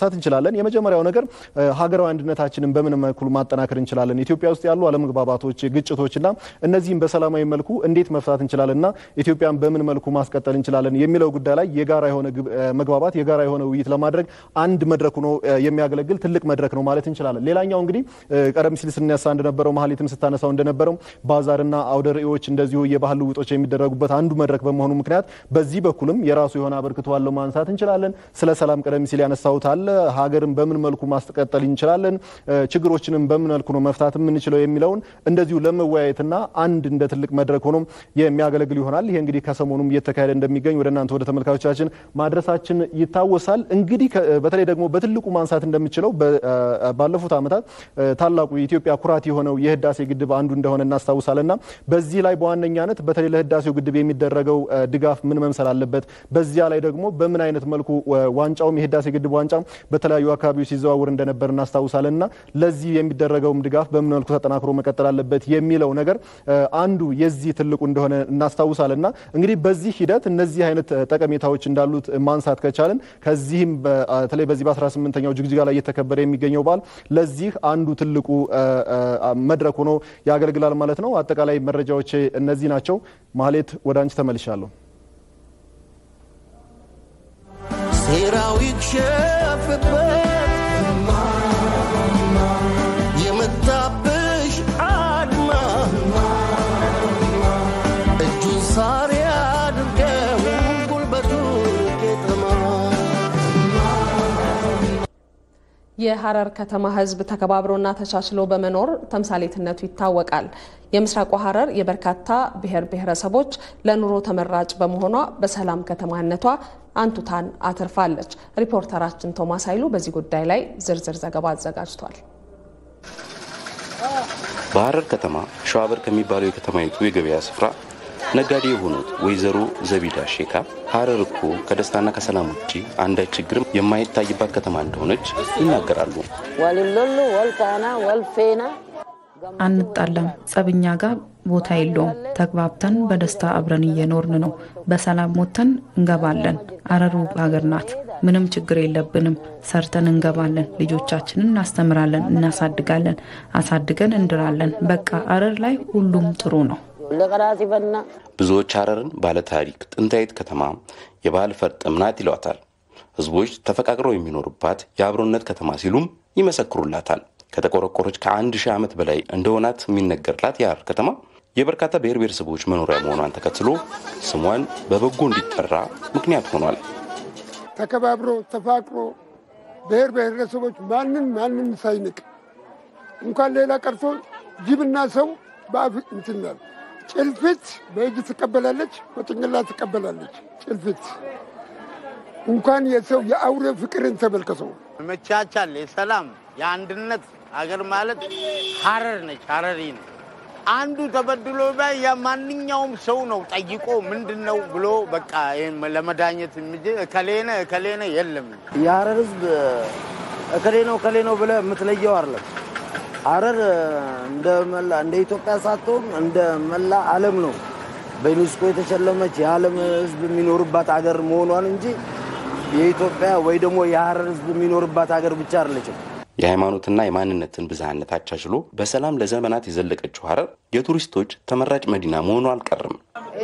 እንችላለን። የመጀመሪያው ነገር ሀገራዊ አንድነታችንን በምን መልኩ ማጠናከር እንችላለን፣ ኢትዮጵያ ውስጥ ያሉ አለመግባባቶች፣ ግጭቶችና እነዚህም በሰላማዊ መልኩ እንዴት መፍታት እንችላለንና ኢትዮጵያን በምን መልኩ ማስቀጠል እንችላለን የሚለው ጉዳይ ላይ የጋራ የሆነ መግባባት የጋራ የሆነ ውይይት ለማድረግ አንድ መድረክ ሆኖ የሚያገለግል ትልቅ መድረክ ነው ማለት እንችላለን። ሌላኛው እንግዲህ ቀደም ሲል ስነሳ እንደነበረው መሀሌትም ስታነሳው እንደነበረው ባዛርና አውደ ርዕዮች እንደዚሁ የባህል ልውጦች የሚደረጉበት አንዱ መድረክ በመሆኑ ምክንያት በዚህ በኩልም የራሱ የሆነ አበርክቶ አለው ማንሳት እንችላለን። ስለ ሰላም ቀደም ሲል ያነሳሁት አለ። ሀገርን በምን መልኩ ማስቀጠል እንችላለን፣ ችግሮችንም በምን መልኩ ነው መፍታት የምንችለው የሚለውን እንደዚሁ ለመወያየትና አንድ እንደ ትልቅ መድረክ ሆኖ የሚያገለግል ይሆናል። ይሄ እንግዲህ ከሰሞኑም እየተካሄደ እንደሚገኝ ወደ እናንተ ወደ ተመልካቾቻችን ማድረሳችን ይታወሳል። እንግዲህ በተለይ ደግሞ በትልቁ ማንሳት እንደምችለው ባለፉት ዓመታት ታላቁ የኢትዮጵያ ኩራት የሆነው የህዳሴ ግድብ አንዱ እንደሆነ እናስታውሳለንና በዚህ ላይ በዋነኛነት በተለይ ለህዳሴው ግድብ የሚደረገው ድጋፍ ምን መምሰል አለበት፣ በዚያ ላይ ደግሞ በምን አይነት መልኩ ዋንጫውም የህዳሴ ግድብ ዋንጫ በተለያዩ አካባቢዎች ሲዘዋውር እንደነበር እናስታውሳለንና ለዚህ የሚደረገውም ድጋፍ በምን መልኩ ተጠናክሮ መቀጠል አለበት የሚለው ነገር አንዱ የዚህ ትልቁ እንደሆነ እናስታውሳለንና እንግዲህ በዚህ ሂደት እነዚህ አይነት ጠቀሜታዎች እንዳሉት ማንሳት ከቻልን ከዚህም በተለይ በዚህ በ18ኛው ጅግጅጋ ላይ እየተከበረ የሚገኘው በዓል ለዚህ አንዱ ትልቁ መድረክ ሆኖ ያገለግላል ማለት ነው። አጠቃላይ መረጃዎች እነዚህ ናቸው። ማህሌት ወደ አንቺ ተመልሻለሁ። ሴራው ይክሸፍበት የመጣብሽ አድማ እጁን ሳር ያድርገው ጉልበቱ ቄጠማ የሐረር ከተማ ሕዝብ ተከባብሮና ተቻችሎ በመኖር ተምሳሌትነቱ ይታወቃል። የምስራቁ ሐረር የበርካታ ብሔር ብሔረሰቦች ለኑሮ ተመራጭ በመሆኗ በሰላም ከተማነቷ አንቱታን አትርፋለች። ሪፖርተራችን ቶማስ ኃይሉ በዚህ ጉዳይ ላይ ዝርዝር ዘገባ አዘጋጅቷል። በሐረር ከተማ ሸዋበር ከሚባለው የከተማይቱ የገበያ ስፍራ ነጋዴ የሆኑት ወይዘሮ ዘቢዳ ሼካ ሐረር እኮ ከደስታና ከሰላም ውጭ አንዳች ችግርም የማይታይባት ከተማ እንደሆነች ይናገራሉ። ወልሎሉ ወልካና ወልፌና አንጣላም። ጸብኛ ጋር ቦታ የለውም። ተግባብተን በደስታ አብረን እየኖርን ነው። በሰላም ሞተን እንገባለን። ሐረር ውብ ሀገር ናት። ምንም ችግር የለብንም። ሰርተን እንገባለን። ልጆቻችንን እናስተምራለን፣ እናሳድጋለን፣ አሳድገን እንድራለን። በቃ ሐረር ላይ ሁሉም ጥሩ ነው። ለቀራሲፈና ብዙዎች ሐረርን ባለታሪክ ጥንታዊት ከተማ የባህል ፈርጥም ናት ይሏታል። ህዝቦች ተፈቃቅረው የሚኖሩባት የአብሮነት ከተማ ሲሉም ይመሰክሩላታል። ከተቆረቆረች ከአንድ ሺህ ዓመት በላይ እንደሆናት የሚነገርላት የሐረር ከተማ የበርካታ ብሔር ብሔረሰቦች መኖሪያ መሆኗን ተከትሎ ስሟን በበጎ እንዲጠራ ምክንያት ሆኗል። ተከባብሮ ተፋቅሮ ብሔር ብሔረሰቦች ማንም ማንም ሳይንቅ እንኳን ሌላ ቀርቶ ጅብና ሰው በአፍ እንትናል ጭልፊት በእጅ ትቀበላለች፣ በጭንቅላት ትቀበላለች። ጭልፊት እንኳን የሰው የአውሬ ፍቅርን ተመልከተው። መቻቻል፣ የሰላም የአንድነት አገር ማለት ሐረር ነች። ሐረሪ ነው። አንዱ ተበድሎ ባይ የማንኛውም ሰው ነው ጠይቆ ምንድን ነው ብሎ በቃ ይሄን ለመዳኘት እንጂ እከሌነ እከሌነ የለም። የሐረር ህዝብ እከሌ ነው እከሌ ነው ብለህ የምትለየው አይደለም። ሐረር እንደ መላ እንደ ኢትዮጵያ ሳትሆን እንደ መላ ዓለም ነው በዩኔስኮ የተሸለመች የዓለም ህዝብ የሚኖርባት አገር መሆኗን እንጂ የኢትዮጵያ ወይ ደግሞ የሐረር ህዝብ የሚኖርባት ሀገር ብቻ አይደለችም። የሃይማኖትና የማንነትን ብዝሃነት አቻችሎ በሰላም ለዘመናት የዘለቀችው ሐረር የቱሪስቶች ተመራጭ መዲና መሆኗ አልቀርም።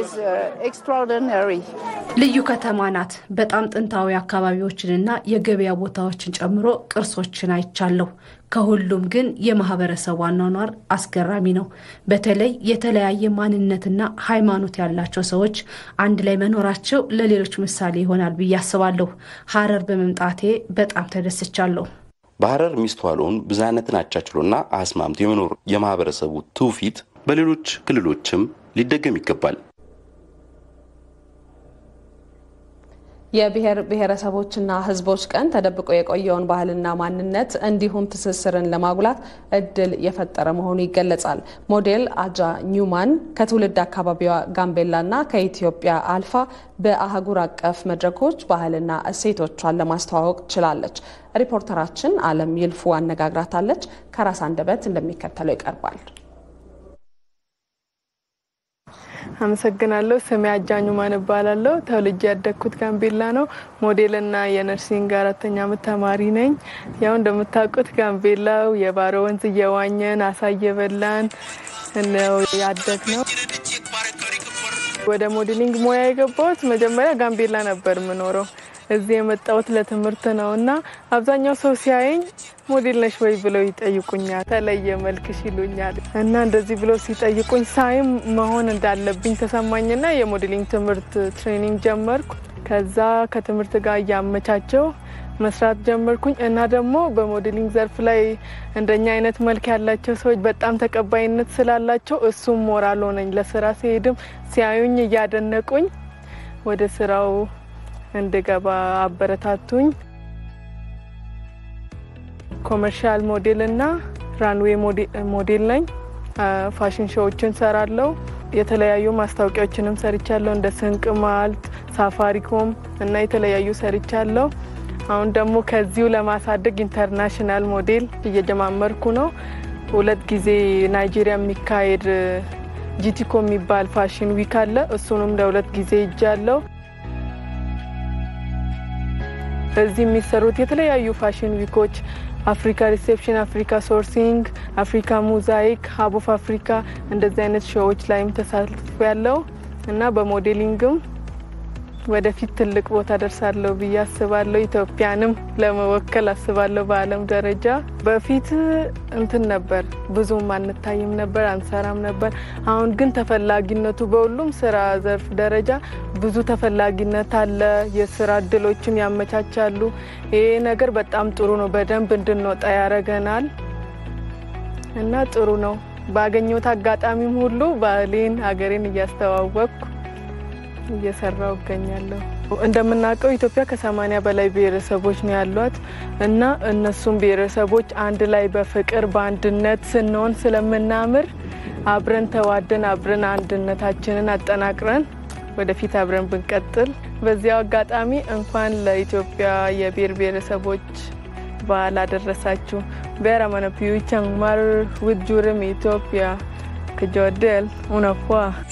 ልዩ ከተማ ናት። በጣም ጥንታዊ አካባቢዎችንና የገበያ ቦታዎችን ጨምሮ ቅርሶችን አይቻለሁ። ከሁሉም ግን የማህበረሰቡ አኗኗር አስገራሚ ነው። በተለይ የተለያየ ማንነትና ሃይማኖት ያላቸው ሰዎች አንድ ላይ መኖራቸው ለሌሎች ምሳሌ ይሆናል ብዬ አስባለሁ። ሐረር በመምጣቴ በጣም ተደስቻለሁ። በሐረር የሚስተዋለውን ብዝሃነትን አቻችሎና አስማምቶ የመኖር የማህበረሰቡ ትውፊት በሌሎች ክልሎችም ሊደገም ይገባል። የብሔር ብሔረሰቦችና ሕዝቦች ቀን ተደብቆ የቆየውን ባህልና ማንነት እንዲሁም ትስስርን ለማጉላት እድል የፈጠረ መሆኑ ይገለጻል። ሞዴል አጃ ኒውማን ከትውልድ አካባቢዋ ጋምቤላና ከኢትዮጵያ አልፋ በአህጉር አቀፍ መድረኮች ባህልና እሴቶቿን ለማስተዋወቅ ችላለች። ሪፖርተራችን አለም ይልፉ አነጋግራታለች። ከራስ አንደበት እንደሚከተለው ይቀርባል። አመሰግናለሁ። ስሜ አጃኙ ማን እባላለሁ። ተወልጄ ያደግኩት ጋምቤላ ነው። ሞዴልና የነርሲንግ አራተኛ ዓመት ተማሪ ነኝ። ያው እንደምታውቁት ጋምቤላው የባሮ ወንዝ እየዋኘን አሳ እየበላን ነው ያደግ ነው። ወደ ሞዴሊንግ ሙያ የገባሁት መጀመሪያ ጋምቤላ ነበር የምኖረው። እዚህ የመጣሁት ለትምህርት ነው እና አብዛኛው ሰው ሲያየኝ ሞዴል ነሽ ወይ ብለው ይጠይቁኛል። ተለየ መልክሽ ይሉኛል እና እንደዚህ ብለው ሲጠይቁኝ ሳይም መሆን እንዳለብኝ ተሰማኝና የሞዴሊንግ ትምህርት ትሬኒንግ ጀመርኩ። ከዛ ከትምህርት ጋር እያመቻቸው መስራት ጀመርኩኝ እና ደግሞ በሞዴሊንግ ዘርፍ ላይ እንደኛ አይነት መልክ ያላቸው ሰዎች በጣም ተቀባይነት ስላላቸው እሱም ሞራል ሆነኝ። ለስራ ሲሄድም ሲያዩኝ እያደነቁኝ ወደ ስራው እንድገባ አበረታቱኝ። ኮመርሻል ሞዴል እና ራንዌይ ሞዴል ነኝ። ፋሽን ሾዎችን ሰራለሁ። የተለያዩ ማስታወቂያዎችንም ሰርቻለሁ። እንደ ስንቅ ማልት፣ ሳፋሪኮም እና የተለያዩ ሰርቻለሁ። አሁን ደግሞ ከዚሁ ለማሳደግ ኢንተርናሽናል ሞዴል እየጀማመርኩ ነው። ሁለት ጊዜ ናይጄሪያ የሚካሄድ ጂቲኮ የሚባል ፋሽን ዊክ አለ። እሱንም ለሁለት ጊዜ ይጃለሁ። እዚህ የሚሰሩት የተለያዩ ፋሽን ዊኮች አፍሪካ ሪሴፕሽን፣ አፍሪካ ሶርሲንግ፣ አፍሪካ ሙዛይክ፣ ሀብ ኦፍ አፍሪካ እንደዚህ አይነት ሾዎች ላይም ተሳትፎ ያለው እና በሞዴሊንግም ወደፊት ትልቅ ቦታ ደርሳለሁ ብዬ አስባለሁ። ኢትዮጵያንም ለመወከል አስባለሁ በዓለም ደረጃ። በፊት እንትን ነበር ብዙም አንታይም ነበር፣ አንሰራም ነበር። አሁን ግን ተፈላጊነቱ በሁሉም ስራ ዘርፍ ደረጃ ብዙ ተፈላጊነት አለ። የስራ እድሎችም ያመቻቻሉ። ይሄ ነገር በጣም ጥሩ ነው። በደንብ እንድንወጣ ያደርገናል እና ጥሩ ነው። ባገኘሁት አጋጣሚም ሁሉ ባህሌን፣ ሀገሬን እያስተዋወቅኩ እየሰራው እገኛለሁ። እንደምናውቀው ኢትዮጵያ ከሰማኒያ በላይ ብሔረሰቦች ነው ያሏት እና እነሱም ብሔረሰቦች አንድ ላይ በፍቅር በአንድነት ስንሆን ስለምናምር አብረን ተዋደን አብረን አንድነታችንን አጠናቅረን ወደፊት አብረን ብንቀጥል። በዚያው አጋጣሚ እንኳን ለኢትዮጵያ የብሔር ብሔረሰቦች በዓል አደረሳችሁ። ቤራ መነፒዩ ቸንማር ውጁርም ኢትዮጵያ ክጆደል ኡነፏ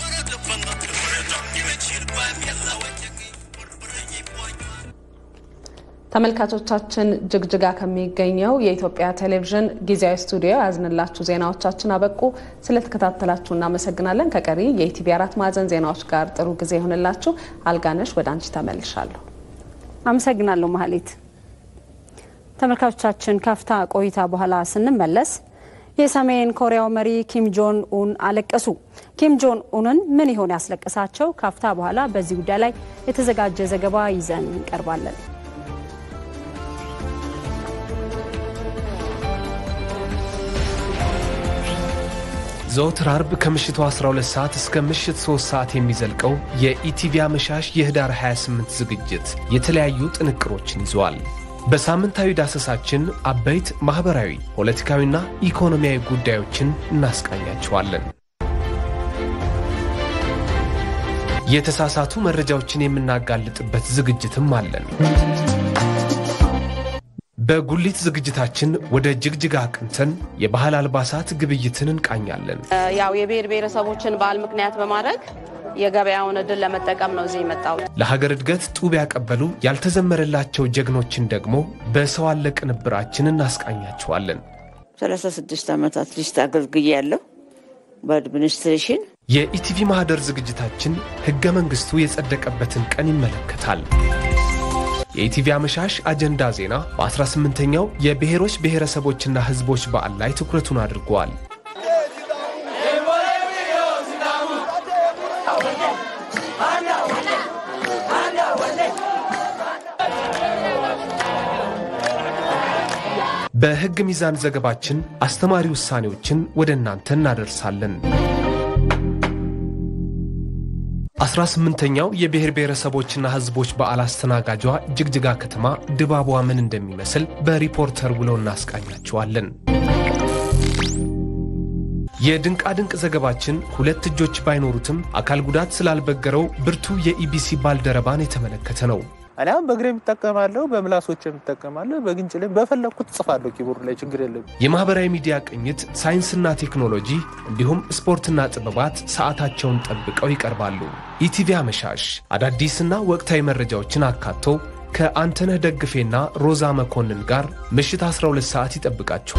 ተመልካቾቻችን ጅግጅጋ ከሚገኘው የኢትዮጵያ ቴሌቪዥን ጊዜያዊ ስቱዲዮ ያዝንላችሁ ዜናዎቻችን አበቁ። ስለተከታተላችሁ እናመሰግናለን። ከቀሪ የኢቲቪ አራት ማዕዘን ዜናዎች ጋር ጥሩ ጊዜ ይሆንላችሁ። አልጋነሽ ወደ አንቺ ተመልሻለሁ። አመሰግናለሁ ማህሌት። ተመልካቾቻችን ካፍታ ቆይታ በኋላ ስንመለስ የሰሜን ኮሪያው መሪ ኪም ጆን ኡን አለቀሱ። ኪም ጆን ኡንን ምን ይሆን ያስለቀሳቸው? ካፍታ በኋላ በዚህ ጉዳይ ላይ የተዘጋጀ ዘገባ ይዘን እንቀርባለን። ዘወትር አርብ ከምሽቱ 12 ሰዓት እስከ ምሽት 3 ሰዓት የሚዘልቀው የኢቲቪ አመሻሽ የህዳር 28 ዝግጅት የተለያዩ ጥንቅሮችን ይዘዋል። በሳምንታዊ ዳሰሳችን አበይት ማኅበራዊ፣ ፖለቲካዊና ኢኮኖሚያዊ ጉዳዮችን እናስቃኛችኋለን። የተሳሳቱ መረጃዎችን የምናጋልጥበት ዝግጅትም አለን። በጉሊት ዝግጅታችን ወደ ጅግጅጋ አቅንተን የባህል አልባሳት ግብይትን እንቃኛለን። ያው የብሔር ብሔረሰቦችን በዓል ምክንያት በማድረግ የገበያውን እድል ለመጠቀም ነው እዚህ የመጣሁት። ለሀገር እድገት ጡብ ያቀበሉ ያልተዘመረላቸው ጀግኖችን ደግሞ በሰው አለ ቅንብራችን እናስቃኛቸዋለን። 36 ዓመታት ሊስት አገልግያለሁ በአድሚኒስትሬሽን። የኢቲቪ ማህደር ዝግጅታችን ህገ መንግስቱ የጸደቀበትን ቀን ይመለከታል። የኢቲቪ አመሻሽ አጀንዳ ዜና በ18ኛው የብሔሮች ብሔረሰቦችና ህዝቦች በዓል ላይ ትኩረቱን አድርጓል። በህግ ሚዛን ዘገባችን አስተማሪ ውሳኔዎችን ወደ እናንተ እናደርሳለን። 18ኛው የብሔር ብሔረሰቦችና ህዝቦች በዓል አስተናጋጇ ጅግጅጋ ከተማ ድባቧ ምን እንደሚመስል በሪፖርተር ውለው እናስቃኛችኋለን። የድንቃድንቅ ዘገባችን ሁለት እጆች ባይኖሩትም አካል ጉዳት ስላልበገረው ብርቱ የኢቢሲ ባልደረባን የተመለከተ ነው። እኔ አሁን በእግሬ የምጠቀማለሁ፣ በምላሶች የምጠቀማለሁ፣ በግንጭ ላይ በፈለግኩት ጽፋለሁ። ኪቦርድ ላይ ችግር የለም። የማህበራዊ ሚዲያ ቅኝት፣ ሳይንስና ቴክኖሎጂ እንዲሁም ስፖርትና ጥበባት ሰዓታቸውን ጠብቀው ይቀርባሉ። ኢቲቪ አመሻሽ አዳዲስና ወቅታዊ መረጃዎችን አካቶ ከአንተነህ ደግፌና ሮዛ መኮንን ጋር ምሽት 12 ሰዓት ይጠብቃችሁ።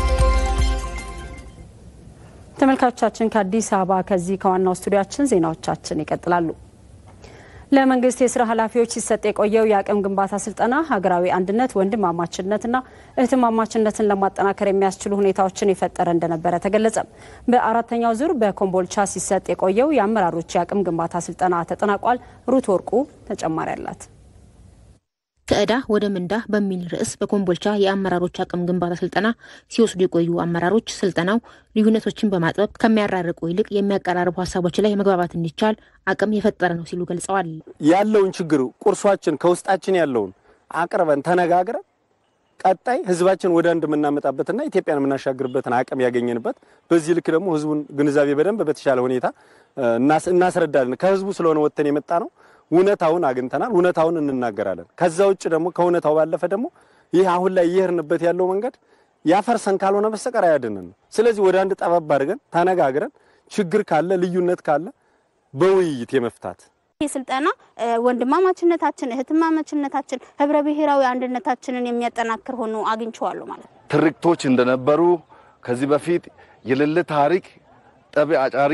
ተመልካቾቻችን ከአዲስ አበባ ከዚህ ከዋናው ስቱዲያችን ዜናዎቻችን ይቀጥላሉ። ለመንግስት የስራ ኃላፊዎች ሲሰጥ የቆየው የአቅም ግንባታ ስልጠና ሀገራዊ አንድነት፣ ወንድማማችነትና እህትማማችነትን ለማጠናከር የሚያስችሉ ሁኔታዎችን የፈጠረ እንደነበረ ተገለጸ። በአራተኛው ዙር በኮምቦልቻ ሲሰጥ የቆየው የአመራሮች የአቅም ግንባታ ስልጠና ተጠናቋል። ሩት ወርቁ ተጨማሪ አላት። ከዕዳ ወደ ምንዳ በሚል ርዕስ በኮምቦልቻ የአመራሮች አቅም ግንባታ ስልጠና ሲወስዱ የቆዩ አመራሮች ስልጠናው ልዩነቶችን በማጥበብ ከሚያራርቁ ይልቅ የሚያቀራርቡ ሀሳቦች ላይ መግባባት እንዲቻል አቅም የፈጠረ ነው ሲሉ ገልጸዋል። ያለውን ችግር ቁርሷችን ከውስጣችን ያለውን አቅርበን ተነጋግረን ቀጣይ ህዝባችን ወደ አንድ የምናመጣበትና ኢትዮጵያን የምናሻግርበትን አቅም ያገኘንበት በዚህ ልክ ደግሞ ህዝቡን ግንዛቤ በደንብ በተሻለ ሁኔታ እናስረዳለን። ከህዝቡ ስለሆነ ወጥተን የመጣ ነው። እውነታውን አግኝተናል። እውነታውን እንናገራለን። ከዛ ውጭ ደግሞ ከእውነታው ባለፈ ደግሞ ይህ አሁን ላይ እየሄድንበት ያለው መንገድ ያፈርሰን ካልሆነ በስተቀር አያድንን። ስለዚህ ወደ አንድ ጠበብ አድርገን ተነጋግረን ችግር ካለ ልዩነት ካለ በውይይት የመፍታት ይህ ስልጠና ወንድማማችነታችን፣ እህትማማችነታችን፣ ህብረ ብሔራዊ አንድነታችንን የሚያጠናክር ሆኖ አግኝቼዋለሁ ማለት ነው። ትርክቶች እንደነበሩ ከዚህ በፊት የሌለ ታሪክ ጠብ አጫሪ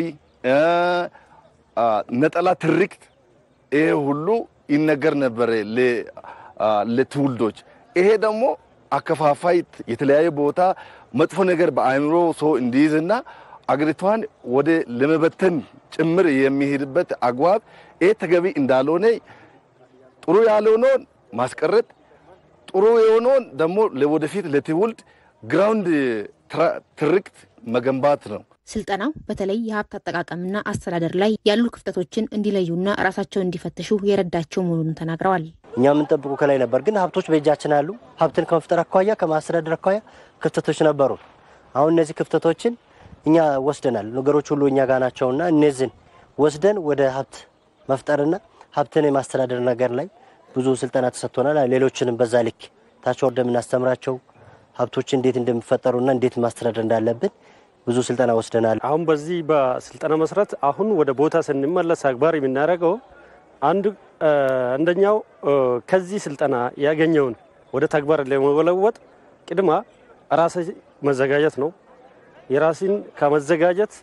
ነጠላ ትርክት ይሄ ሁሉ ይነገር ነበር ለትውልዶች። ይሄ ደግሞ አከፋፋይ የተለያየ ቦታ መጥፎ ነገር በአእምሮ ሰው እንዲይዝና አገሪቷን ወደ ለመበተን ጭምር የሚሄድበት አግባብ ይሄ ተገቢ እንዳልሆነ ጥሩ ያልሆነውን ማስቀረት፣ ጥሩ የሆነውን ደግሞ ለወደፊት ለትውልድ ግራውንድ ትርክት መገንባት ነው። ስልጠናው በተለይ የሀብት አጠቃቀምና አስተዳደር ላይ ያሉ ክፍተቶችን እንዲለዩና ራሳቸውን እንዲፈትሹ የረዳቸው መሆኑን ተናግረዋል። እኛ የምንጠብቁ ከላይ ነበር፣ ግን ሀብቶች በእጃችን አሉ። ሀብትን ከመፍጠር አኳያ ከማስተዳደር አኳያ ክፍተቶች ነበሩ። አሁን እነዚህ ክፍተቶችን እኛ ወስደናል። ነገሮች ሁሉ እኛ ጋር ናቸውና እነዚህን ወስደን ወደ ሀብት መፍጠርና ሀብትን የማስተዳደር ነገር ላይ ብዙ ስልጠና ተሰጥቶናል። ሌሎችንም በዛ ልክ ታች ወርደ የምናስተምራቸው ሀብቶች እንዴት እንደሚፈጠሩና እንዴት ማስተዳደር እንዳለብን ብዙ ስልጠና ወስደናል። አሁን በዚህ በስልጠና መሰረት አሁን ወደ ቦታ ስንመለስ አግባር የምናደርገው አንድ አንደኛው ከዚህ ስልጠና ያገኘውን ወደ ተግባር ለመለወጥ ቅድማ ራስ መዘጋጀት ነው። የራስን ከመዘጋጀት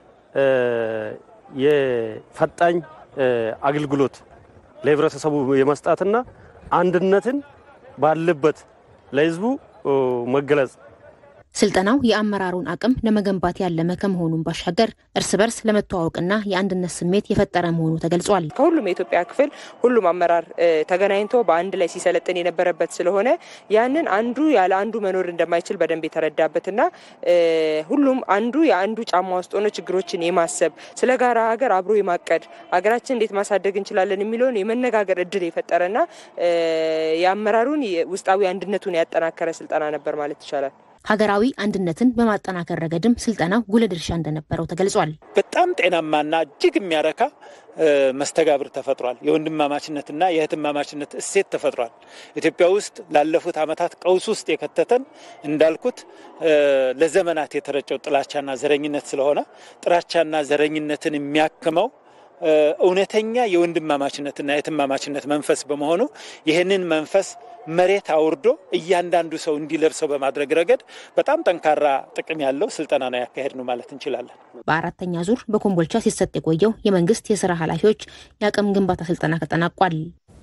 የፈጣኝ አገልግሎት ለህብረተሰቡ የመስጣትና አንድነትን ባለበት ለህዝቡ መገለጽ ስልጠናው የአመራሩን አቅም ለመገንባት ያለመ ከመሆኑን ባሻገር እርስ በርስ ለመተዋወቅና የአንድነት ስሜት የፈጠረ መሆኑ ተገልጿል። ከሁሉም የኢትዮጵያ ክፍል ሁሉም አመራር ተገናኝቶ በአንድ ላይ ሲሰለጥን የነበረበት ስለሆነ ያንን አንዱ ያለ አንዱ መኖር እንደማይችል በደንብ የተረዳበትና ሁሉም አንዱ የአንዱ ጫማ ውስጥ ሆኖ ችግሮችን የማሰብ ስለ ጋራ ሀገር አብሮ የማቀድ ሀገራችን እንዴት ማሳደግ እንችላለን የሚለውን የመነጋገር እድል የፈጠረና የአመራሩን ውስጣዊ አንድነቱን ያጠናከረ ስልጠና ነበር ማለት ይቻላል። ሀገራዊ አንድነትን በማጠናከር ረገድም ስልጠናው ጉልህ ድርሻ እንደነበረው ተገልጿል። በጣም ጤናማና እጅግ የሚያረካ መስተጋብር ተፈጥሯል። የወንድማማችነትና የእህትማማችነት እሴት ተፈጥሯል። ኢትዮጵያ ውስጥ ላለፉት ዓመታት ቀውስ ውስጥ የከተተን እንዳልኩት ለዘመናት የተረጨው ጥላቻና ዘረኝነት ስለሆነ ጥላቻና ዘረኝነትን የሚያክመው እውነተኛ የወንድማማችነትና የእህትማማችነት መንፈስ በመሆኑ ይህንን መንፈስ መሬት አውርዶ እያንዳንዱ ሰው እንዲለብሰው በማድረግ ረገድ በጣም ጠንካራ ጥቅም ያለው ስልጠና ነው ያካሄድ ነው ማለት እንችላለን። በአራተኛ ዙር በኮምቦልቻ ሲሰጥ የቆየው የመንግስት የስራ ኃላፊዎች የአቅም ግንባታ ስልጠና ተጠናቋል።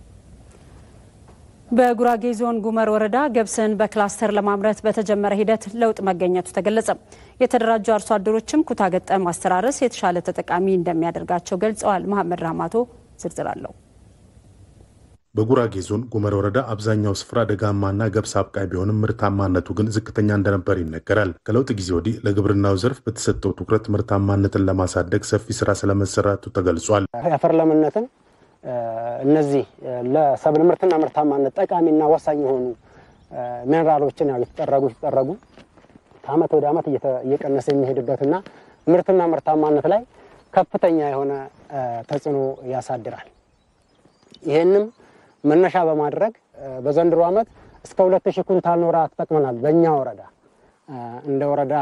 በጉራጌ ዞን ጉመር ወረዳ ገብስን በክላስተር ለማምረት በተጀመረ ሂደት ለውጥ መገኘቱ ተገለጸ። የተደራጁ አርሶ አደሮችም ኩታ ገጠም አስተራረስ የተሻለ ተጠቃሚ እንደሚያደርጋቸው ገልጸዋል። መሐመድ ራማቶ ዝርዝር አለው። በጉራጌ ዞን ጉመር ወረዳ አብዛኛው ስፍራ ደጋማና ገብስ አብቃይ ቢሆንም ምርታማነቱ ግን ዝቅተኛ እንደነበር ይነገራል። ከለውጥ ጊዜ ወዲህ ለግብርናው ዘርፍ በተሰጠው ትኩረት ምርታማነትን ለማሳደግ ሰፊ ስራ ስለመሰራቱ ተገልጿል። የአፈር ለምነትን እነዚህ ለሰብል ምርትና ምርታማነት ጠቃሚና ወሳኝ የሆኑ ሚኔራሎችን ያው የተጠረጉ የተጠረጉ ከአመት ወደ አመት እየቀነሰ የሚሄድበትና ምርትና ምርታማነት ላይ ከፍተኛ የሆነ ተጽዕኖ ያሳድራል። ይህንም መነሻ በማድረግ በዘንድሮ ዓመት እስከ 2000 ኩንታል ኖራ ተጠቅመናል። በእኛ ወረዳ እንደ ወረዳ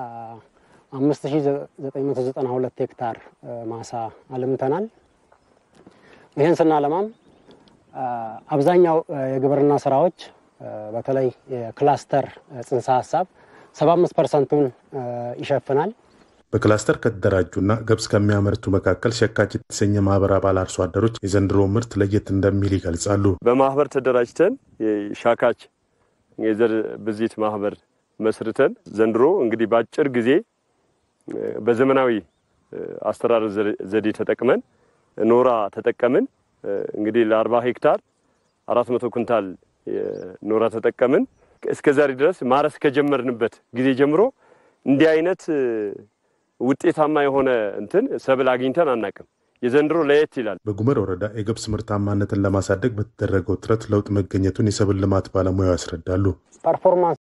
5992 ሄክታር ማሳ አልምተናል። ይህን ስናለማም አብዛኛው የግብርና ስራዎች በተለይ የክላስተር ጽንሰ ሀሳብ 75 ፐርሰንቱን ይሸፍናል። በክላስተር ከተደራጁና ገብስ ከሚያመርቱ መካከል ሸካች የተሰኘ ማህበር አባል አርሶ አደሮች የዘንድሮ ምርት ለየት እንደሚል ይገልጻሉ። በማህበር ተደራጅተን ሻካች የዘር ብዜት ማህበር መስርተን ዘንድሮ እንግዲህ በአጭር ጊዜ በዘመናዊ አስተራረስ ዘዴ ተጠቅመን ኖራ ተጠቀምን። እንግዲህ ለአርባ ሄክታር አራት መቶ ኩንታል ኖራ ተጠቀምን። እስከ ዛሬ ድረስ ማረስ ከጀመርንበት ጊዜ ጀምሮ እንዲህ አይነት ውጤታማ የሆነ እንትን ሰብል አግኝተን አናቅም። የዘንድሮ ለየት ይላል። በጉመር ወረዳ የገብስ ምርታማነትን ለማሳደግ በተደረገው ጥረት ለውጥ መገኘቱን የሰብል ልማት ባለሙያው ያስረዳሉ። ፐርፎርማንስ